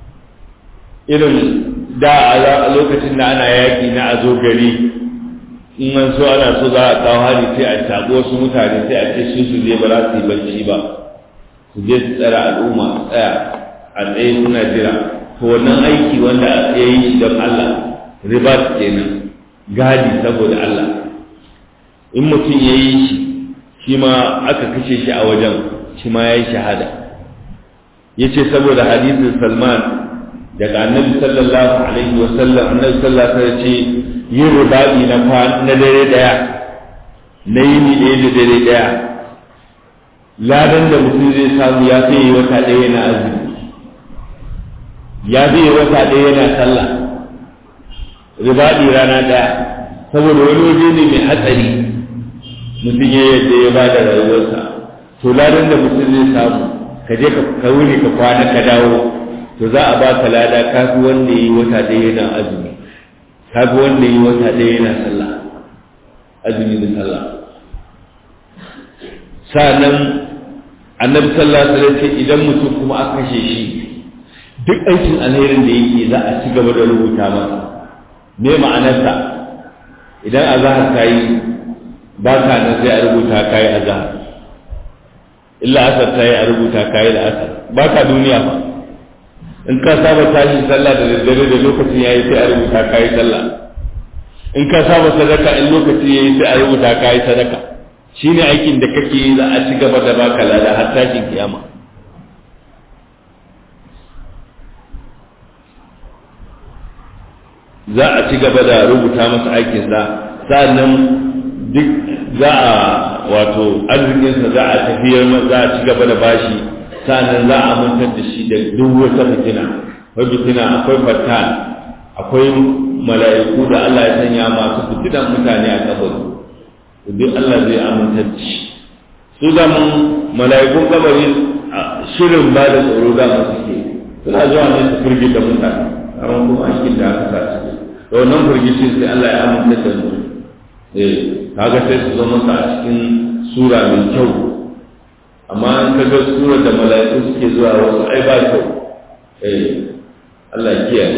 irin da a lokacin da ana yaƙi na a zo gari in an so ana so za a kawo hari sai a taɓo wasu mutane sai a ce su su je ba za su yi bacci ba su je su tsara al'umma tsaya a tsaye suna jira to wannan aiki wanda ya yi shi don Allah ribat kenan gadi saboda Allah in mutum ya yi shi shi ma aka kashe shi a wajen shi ma ya yi shahada ya ce saboda hadisin salman daga annabi sallallahu alaihi wa sallam annabi sallallahu alaihi ce yin rubaɗi na na dare daya na yini ɗaya da dare daya ladan da mutum zai samu ya fi wata ɗaya yana azumi ya fi wata ɗaya yana sallah rubaɗi rana ɗaya saboda wani waje ne mai hatsari mutum ya yadda ya ba da rayuwarsa to ladan da mutum zai samu ka je ka wuni ka kwana ka dawo to za a ba ka lada ka fi wanda yi wata ɗaya yana azumi ka fi wanda yi wata ɗaya yana sallah azumi da sallah sa'annan annabi sallallahu alaihi wasallam ce idan mutum kuma aka kashe shi duk aikin alherin da yake za a ci gaba da rubuta masa me ma'anarsa idan azahar ta yi ba ka nan sai a rubuta ka yi azahar illa asar ta yi a rubuta ka yi da asar ba ka duniya ba in ka saba tashi sallah da daddare da lokacin yayi sai a rubuta ka yi sallah in ka saba sadaka in lokacin yayi sai a rubuta ka yi sadaka shine aikin da kake yi za a ci gaba da baka lada har tashin kiyama za a ci gaba da rubuta masa aikinsa sa'annan duk za a wato arzikinsa za a tafiyar za a ci gaba da bashi sa'annan za a mantar da shi da duk wata fitina akwai fitina akwai fatan akwai mala'iku da Allah ya sanya masu fitinan mutane a kabari duk Allah zai amintar da shi su da mun mala'ikun kabari shirin ba da tsoro da mu suke suna zuwa ne su firgita mutane amma kuma aikin da aka sa su da wannan firgicin sai Allah ya amince da mu eh kaga sai su zama a cikin sura mai kyau amma in ka ga sura da mala'iku suke zuwa wasu ai ba kyau eh Allah ya kiyaye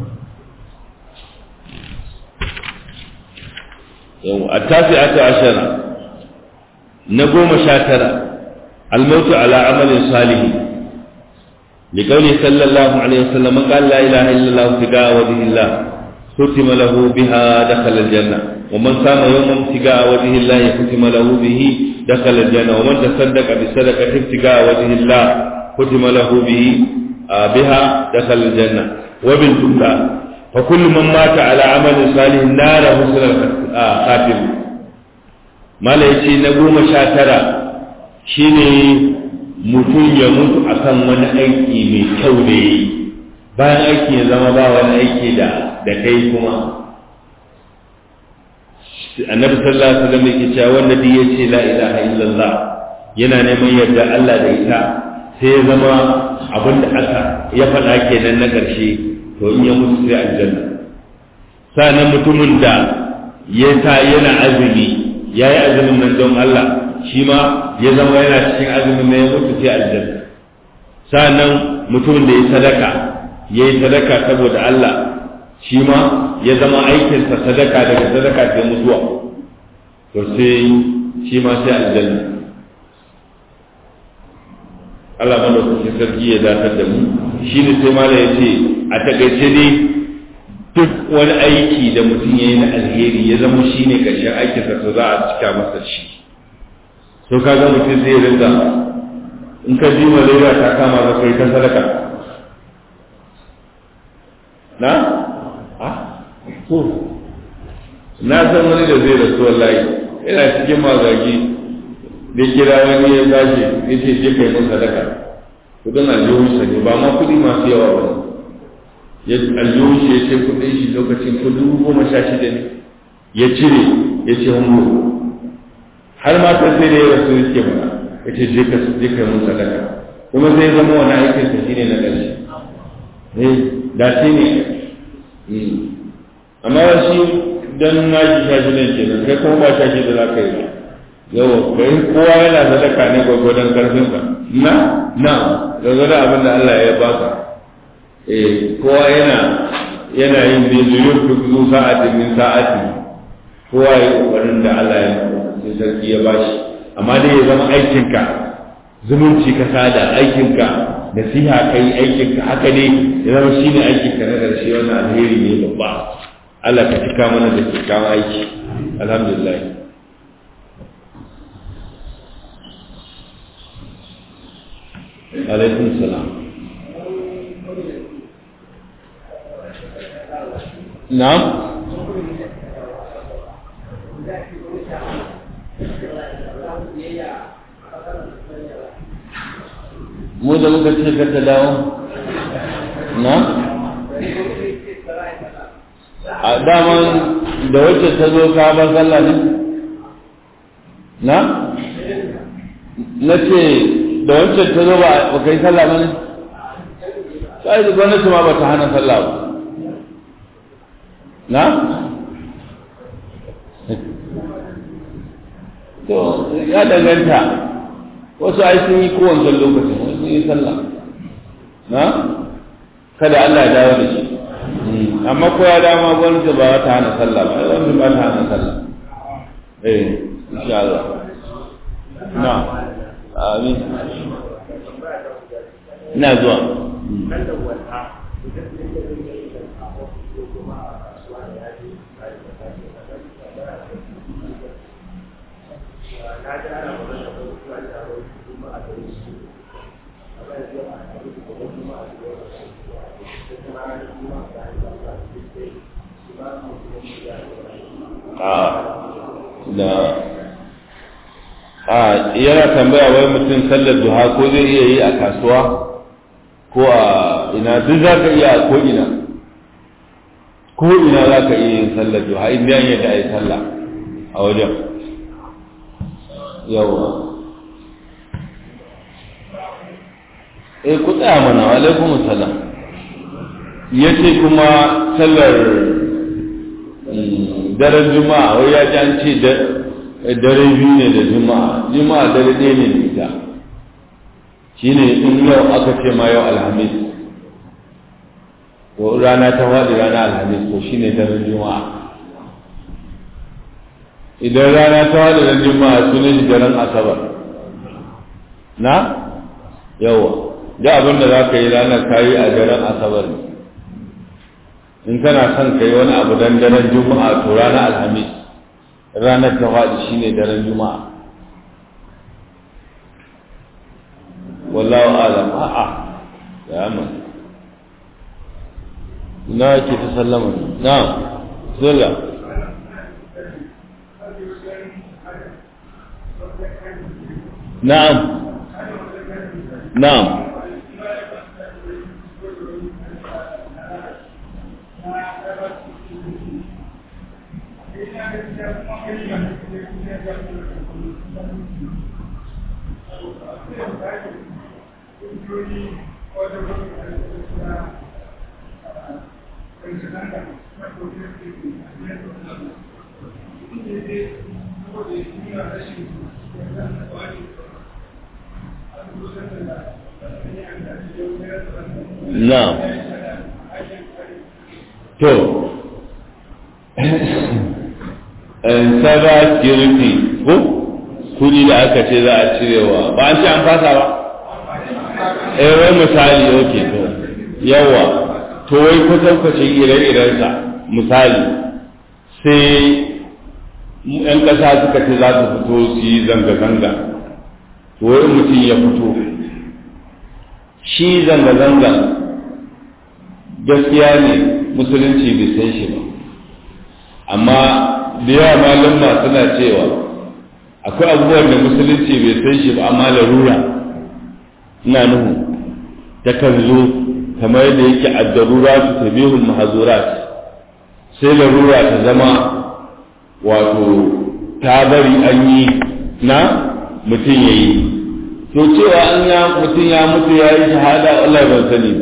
yau at-tasi'atu ashara na goma sha tara al-mautu ala amalin salihin لقوله صلى الله عليه وسلم قال لا إله إلا الله ابتغاء وجه الله ختم له بها دخل الجنة ومن صام يوما ابتغاء وجه الله ختم له به دخل الجنة ومن تصدق بصدقة ابتغاء وجه الله ختم له به بها دخل الجنة وبالجملة فكل من مات على عمل صالح نال حسن الخاتم ما ليش نقوم شاترا شيني mutum ya mutu akan wani aiki mai kyau da yi bayan aiki ya zama ba wani aiki da da kai kuma annabi sallallahu alaihi wasallam yake cewa wanda duk ya ce la ilaha illallah yana neman yarda Allah da ita sai ya zama abin da aka ya faɗa kenan na ƙarshe to in ya mutu sai aljanna sanan mutumin da ya ta yana azumi yayi azumin nan don Allah shi ma ya zama yana cikin azumin na ya mutu sai aljanna sa'annan mutumin da ya sadaka ya yi sadaka saboda Allah shi ma ya zama aikinsa sadaka daga sadaka sai mutuwa to sai shi ma sai aljanna Allah madaukakin sarki ya datar da mu shi ne sai mala ya ce a takaice ne duk wani aiki da mutum ya yi na alheri ya zama shi ne ƙarshen aikinsa to za a cika masa shi to ka ga mutum zai rinka in ka ji malaria ta kama ka kai ta sadaka na ah to na san wani da zai rasu wallahi ina cikin magagi da kira wani ya tashi ya ce je kai mun sadaka kudin aljihunsa ne ba ma kudi masu yawa ba ya aljihun shi ya ce kudin shi lokacin kudi goma sha shida ne ya cire ya ce hungo har ma ta sai da ya rasu yake mana ya ce je ka je ka mun sadaka kuma sai zama wani aikin sa shine na ƙarshe eh da shi ne amma shi dan na shi shashi ne kenan kai kuma ba shashi da za ka yi ba yawa kai kowa yana sadaka ne gwagwadon karfin ka na na gwagwadon abin da Allah ya baka eh kowa yana yana yin da zuyur fi sa'atin min sa'ati kowa ya kokarin da Allah ya sai sarki ya bashi amma dai ya zama aikinka zumunci ka sada aikinka nasiha kai aikinka haka ne ya zama shine aikinka na ƙarshe wannan alheri ne babba Allah ka cika mana da kyakkyawan aiki alhamdulillah alaikum salam na'am mu da muka ce ka ta dawo na a daman da wacce ta zo ka ba sallah ne na na ce da wacce ta zo ba kai sallah ba ne sai da gwamnati ma ba ta hana sallah ba na to ya danganta wasu ai sun yi kowancan lokacin wasu sun yi sallah na kada Allah ya dawo da shi amma ko ya dama gwamnati ba ta hana sallah ba gwamnati ba ta hana sallah eh insha Allah na amin ina zuwa da a yana tambaya wai mutum sallar duha ko zai iya yi a kasuwa ko a ina duk za ka iya a ko ina ko ina za ka iya yin sallar duha in biyan yadda a yi sallah a wajen yawa eh ku tsaya mana wa alaikum salam yace kuma sallar daren juma'a wai ya ji an ce dare biyu ne da juma'a juma'a dare ɗaya ne da ita shi ne in yau aka ce ma yau alhamis to rana ta faɗi rana alhamis to shi ne daren juma'a idan rana ta faɗi ran juma'a su ne shi daren asabar na yawa da abin da za ka yi ranar kayi a daren asabar ne in kana son ka yi wani abu dan daren juma'a to ranar alhamis ranar ta faɗi shine daren juma'a wallahu alam a'a ya amma ina ke ta sallama na'am sulla na'am na'am Na'am. To, cyber security ko kudi da aka ce za a cirewa ba an ce an fasa ba? Eh wai misali oke to, yawa, to wai kwatankwacin ire-irensa misali sai ‘yan ƙasa suka ce za su fito su yi zanga-zanga, to wai mutum ya fito. shi zanga-zanga gaskiya ne musulunci bai san shi ba amma da yawa malumma suna cewa akwai abubuwan da musulunci bai san shi ba amma larura ina nuhu ta kan zo kamar yadda yake addarura su tabihul mahazurat sai larura ta zama wato ta bari an yi na mutum ya yi to cewa an ya mutum ya mutu ya yi shahada Allah ban sani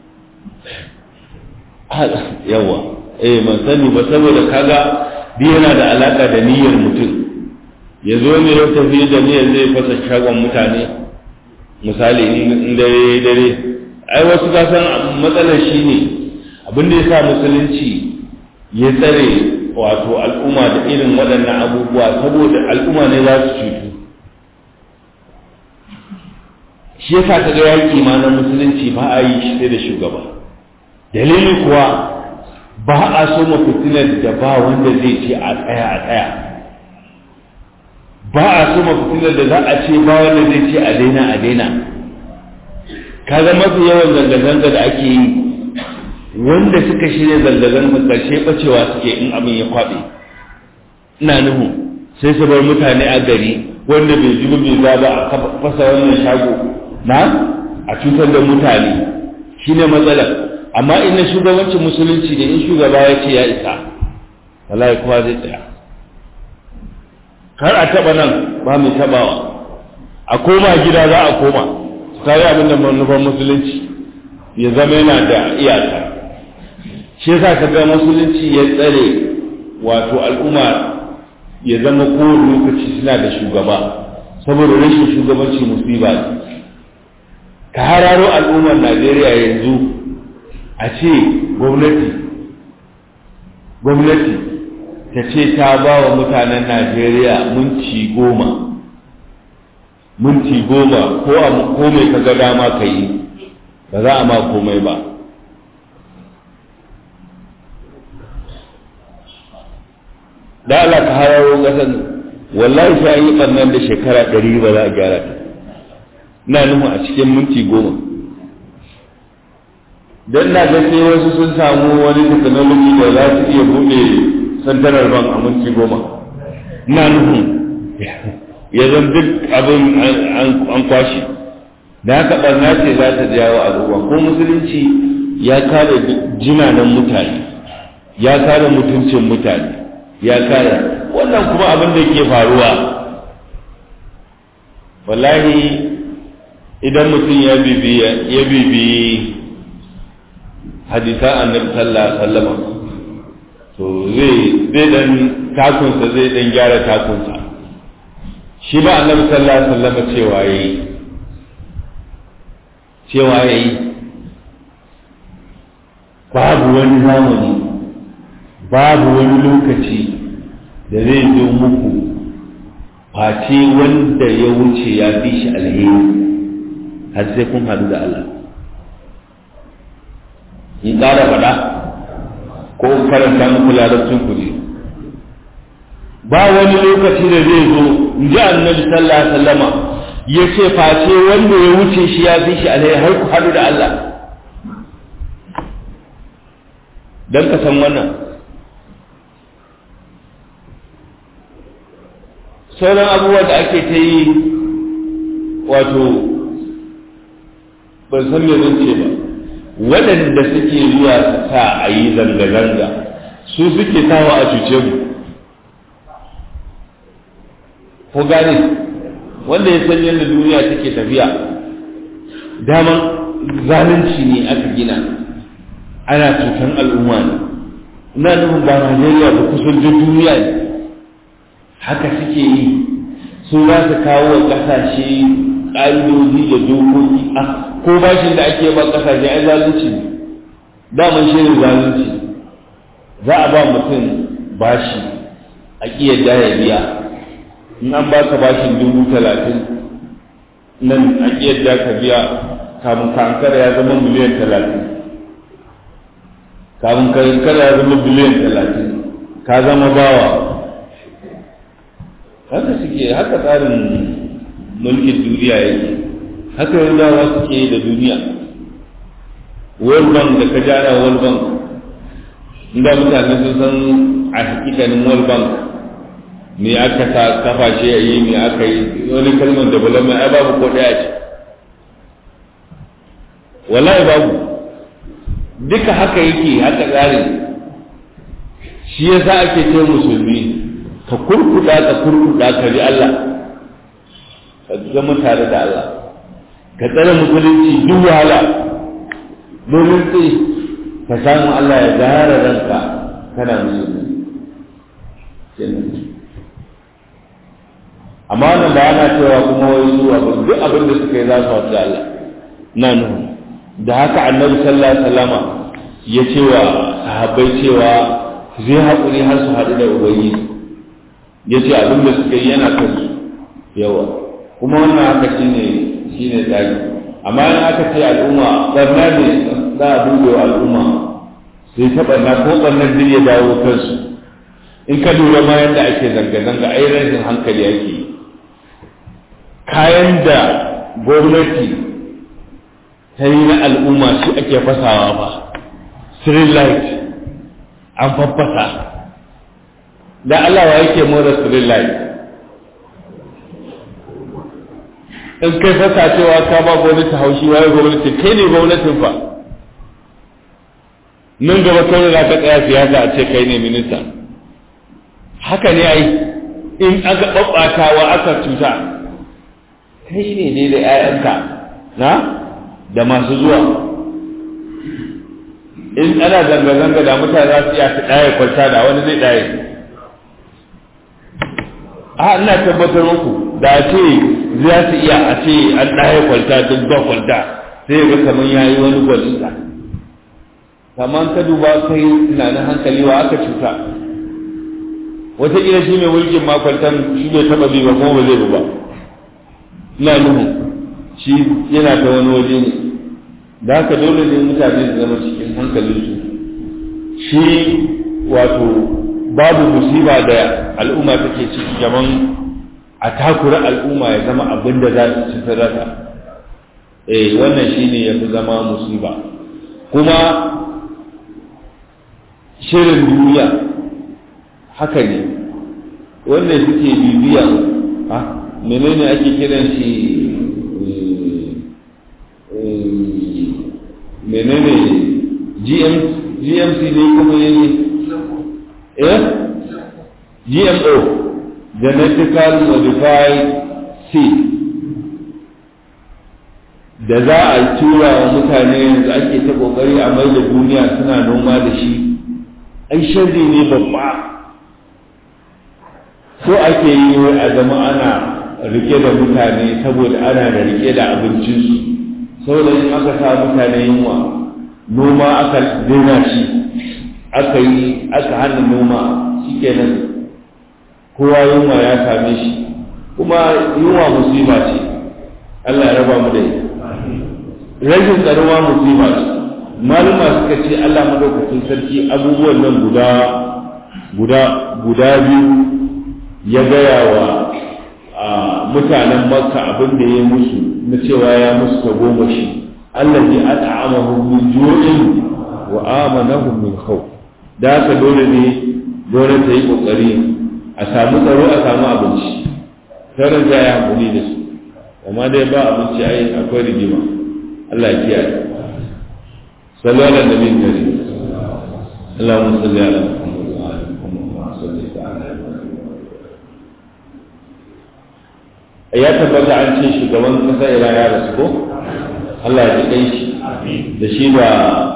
yawa eh ban sani ba saboda kaga bi yana da alaka da niyyar mutum ya zo ne ya tafi da niyyar zai fasa shagon mutane misali in dare dare ai wasu ka san matsalar shi ne abin da ya sa musulunci ya tsare wato al'umma da irin waɗannan abubuwa saboda al'umma ne za su cutu shi yasa kaga yaki ma na musulunci ba a yi shi sai da shugaba dalili kuwa ba a so ma fitinar da ba wanda zai ce a tsaya a tsaya ba a so ma fitinar da za a ce ba wanda zai ce a daina a daina kaga mafi yawan zanga-zanga da ake yi wanda suka shirya zanga-zanga karshe bacewa suke in abin ya kwaɓe ina nuhu sai su bar mutane a gari wanda bai ji bai za ba a fasa wannan shago na a cutar da mutane shine matsalar amma in na shugabancin musulunci ne in shugaba ya ce ya isa wallahi kowa zai tsaya kar a taba nan ba mai tabawa a koma gida za a koma sai abin da manufar musulunci ya zama yana da iyaka shi yasa ka ga musulunci ya tsare wato al'umma ya zama kowane lokaci suna da shugaba saboda rashin shugabanci musiba ne ka hararo al'ummar najeriya yanzu a ce gwamnati gwamnati ta ce ta ba wa mutanen najeriya minti goma minti goma ko a komai ka ga dama ka yi ba za a ma komai ba da Allah ka hararo ƙasar wallahi sai an yi ɓarnar da shekara ɗari ba za a gyara ta na nuhu a cikin minti goma don na ga sai wasu sun samu wani technology da za su iya buɗe santarar ban a minti goma na nuhu ya zan duk abin an kwashe da haka ɓarna ce za ta jawo al'umma ko musulunci ya kare jinanan mutane ya kare mutuncin mutane ya kare wannan kuma abin da ke faruwa wallahi idan mutum ya bibi ya bibi hadisan annabi sallallahu alaihi wasallam to zai zai dan takunsa zai dan gyara takunsa shi ba annabi sallallahu alaihi wasallam cewa yayi cewa yayi babu wani zamani babu wani lokaci da zai zo muku face wanda ya wuce ya fi shi alheri har sai kun hadu da Allah in ƙara faɗa ko karanta muku larabcin ku ne ba wani lokaci da zai zo in ji annabi sallallahu alaihi wasallama ya ce face wanda ya wuce shi ya fi shi alheri har ku hadu da Allah don ka san wannan sauran abubuwa da ake ta yi wato ban san me zan ce ba waɗanda suke zuwa su sa a yi zanga-zanga su suke sawa a cuce mu ko gane wanda ya san yadda duniya take tafiya daman zalunci ne aka gina ana cutan al'umma ne ina nufin ba Najeriya ba kusan duk duniya ne haka suke yi su za su kawo wa ƙasashe ƙa'idoji da dokoki a ko bashin da ake ba ƙasashe ai zalunci ne daman shi ne zalunci za a ba mutum bashi a ƙiyar ya biya in an baka bashin dubu talatin nan a ƙiyar ka biya kamun kankara ya zama miliyan talatin kamun kankara ya zama biliyan talatin ka zama bawa haka suke haka tsarin mulkin duniya yake haka yanzu suke da duniya world bank da ka jana world bank inda mutane sun san a hakikanin world bank me aka sa kafa shi a yi me aka yi wani kalmar development ai babu ko daya ce wallahi babu duka haka yake haka tsarin shi yasa ake ce musulmi ka kurkuda ka kurkuda ka bi Allah ka zama tare da Allah ka tsare musulunci duk wahala domin sai ka samu Allah ya gara ranka kana musulmi amma wannan ba ana cewa kuma wai su abin duk abin da suka yi za su wasu Allah na nuhu da haka annabi sallallahu alaihi wasallama ya ce wa sahabbai cewa zai haƙuri har su haɗu da ubangiji ya ce abin da suka yi yana kan su yawa kuma wannan haka shine shine tsari amma in aka ce al'umma barna ne za a duba wa al'umma sai ta barna ko barnar duk ya dawo kansu in ka lura ma yadda ake zanga-zanga ai rashin hankali ake yi kayan da gwamnati ta yi na al'umma shi ake fasawa ba street light an faffasa da Allah wa yake more street light in kai fasa cewa ka ba gwamnati haushi waye gwamnati kai ne gwamnatin fa nan gaba kawai za ka tsaya siyasa a ce kai ne minista haka ne ai in aka ɓaɓɓatawa aka cuta kai ne ne da 'ya'yanka na da masu zuwa in ana zanga-zanga da mutane za su iya su ɗaya kwalta da wani zai ɗaya a ina tabbatar muku da ce za su iya a ce an ɗaya kwalta duk ba kwalta sai ga kamar ya yi wani gwalinsa kamar ka duba kai tunanin hankali wa aka cuta wataƙila shi mai mulkin makwaltan shi bai taɓa bi ba kuma ba zai ba ina nuhu shi yana ta wani waje ne da haka dole ne mutane su zama cikin hankalinsu shi wato babu musiba da al'umma take ciki gaban a takura al'umma ya zama abin da za su ci sadaka eh wannan shine ya fi zama musiba kuma shirin duniya haka ne wanda suke bibiya a menene ake kiran shi menene gmc ne kuma ne eh gmo genetically modified seed da za a tura wa mutane yanzu ake ta kokari a mai da duniya suna noma da shi ai sharri ne babba so ake yi wai a zama ana rike da mutane saboda ana da rike da abincinsu saboda in aka sa mutane yunwa noma aka daina shi aka yi aka hana noma shikenan kowa yunwa ya same shi kuma yunwa musiba ce Allah ya raba mu da ita rashin tsaruwa musiba ce maluma suka ce Allah madaukakin sarki abubuwan nan guda guda guda biyu ya gaya wa mutanen makka abin da ya musu na cewa ya musu ta goma shi Allah ya at'amahum min ju'in wa amanahum min khawf da haka dole ne dole ta yi kokari a samu tsaro a samu abinci sauran za a yi hankuli da su amma dai ba abinci ai akwai rigima Allah ya kiyaye sallallahu alaihi wa sallam اللهم صل على محمد وعلى محمد وعلى صليت على ya tabbata an ce shugaban kasa ira ya rasu ko Allah ya ji kai shi da shi da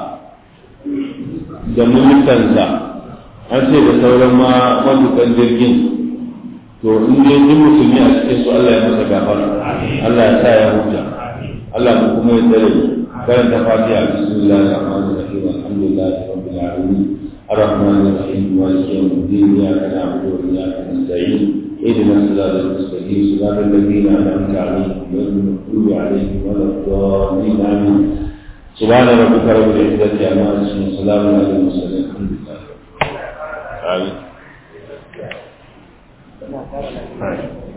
da ministansa an ce da sauran ma matukan jirgin to in dai duk musulmi a cikin su Allah ya masa gafara Allah ya sa ya huta Allah mu kuma ya tsare karanta fatiha bismillahir rahmanir rahim alhamdulillahi rabbil alamin الرحمن الرحيم مالك يوم الدين اياك نعبد واياك نستعين اهدنا الصراط المستقيم صراط الذين انعمت عليهم غير المغضوب عليهم ولا الضالين امين سبحان ربك رب العزه عما يصفون وسلام على المرسلين الحمد لله امين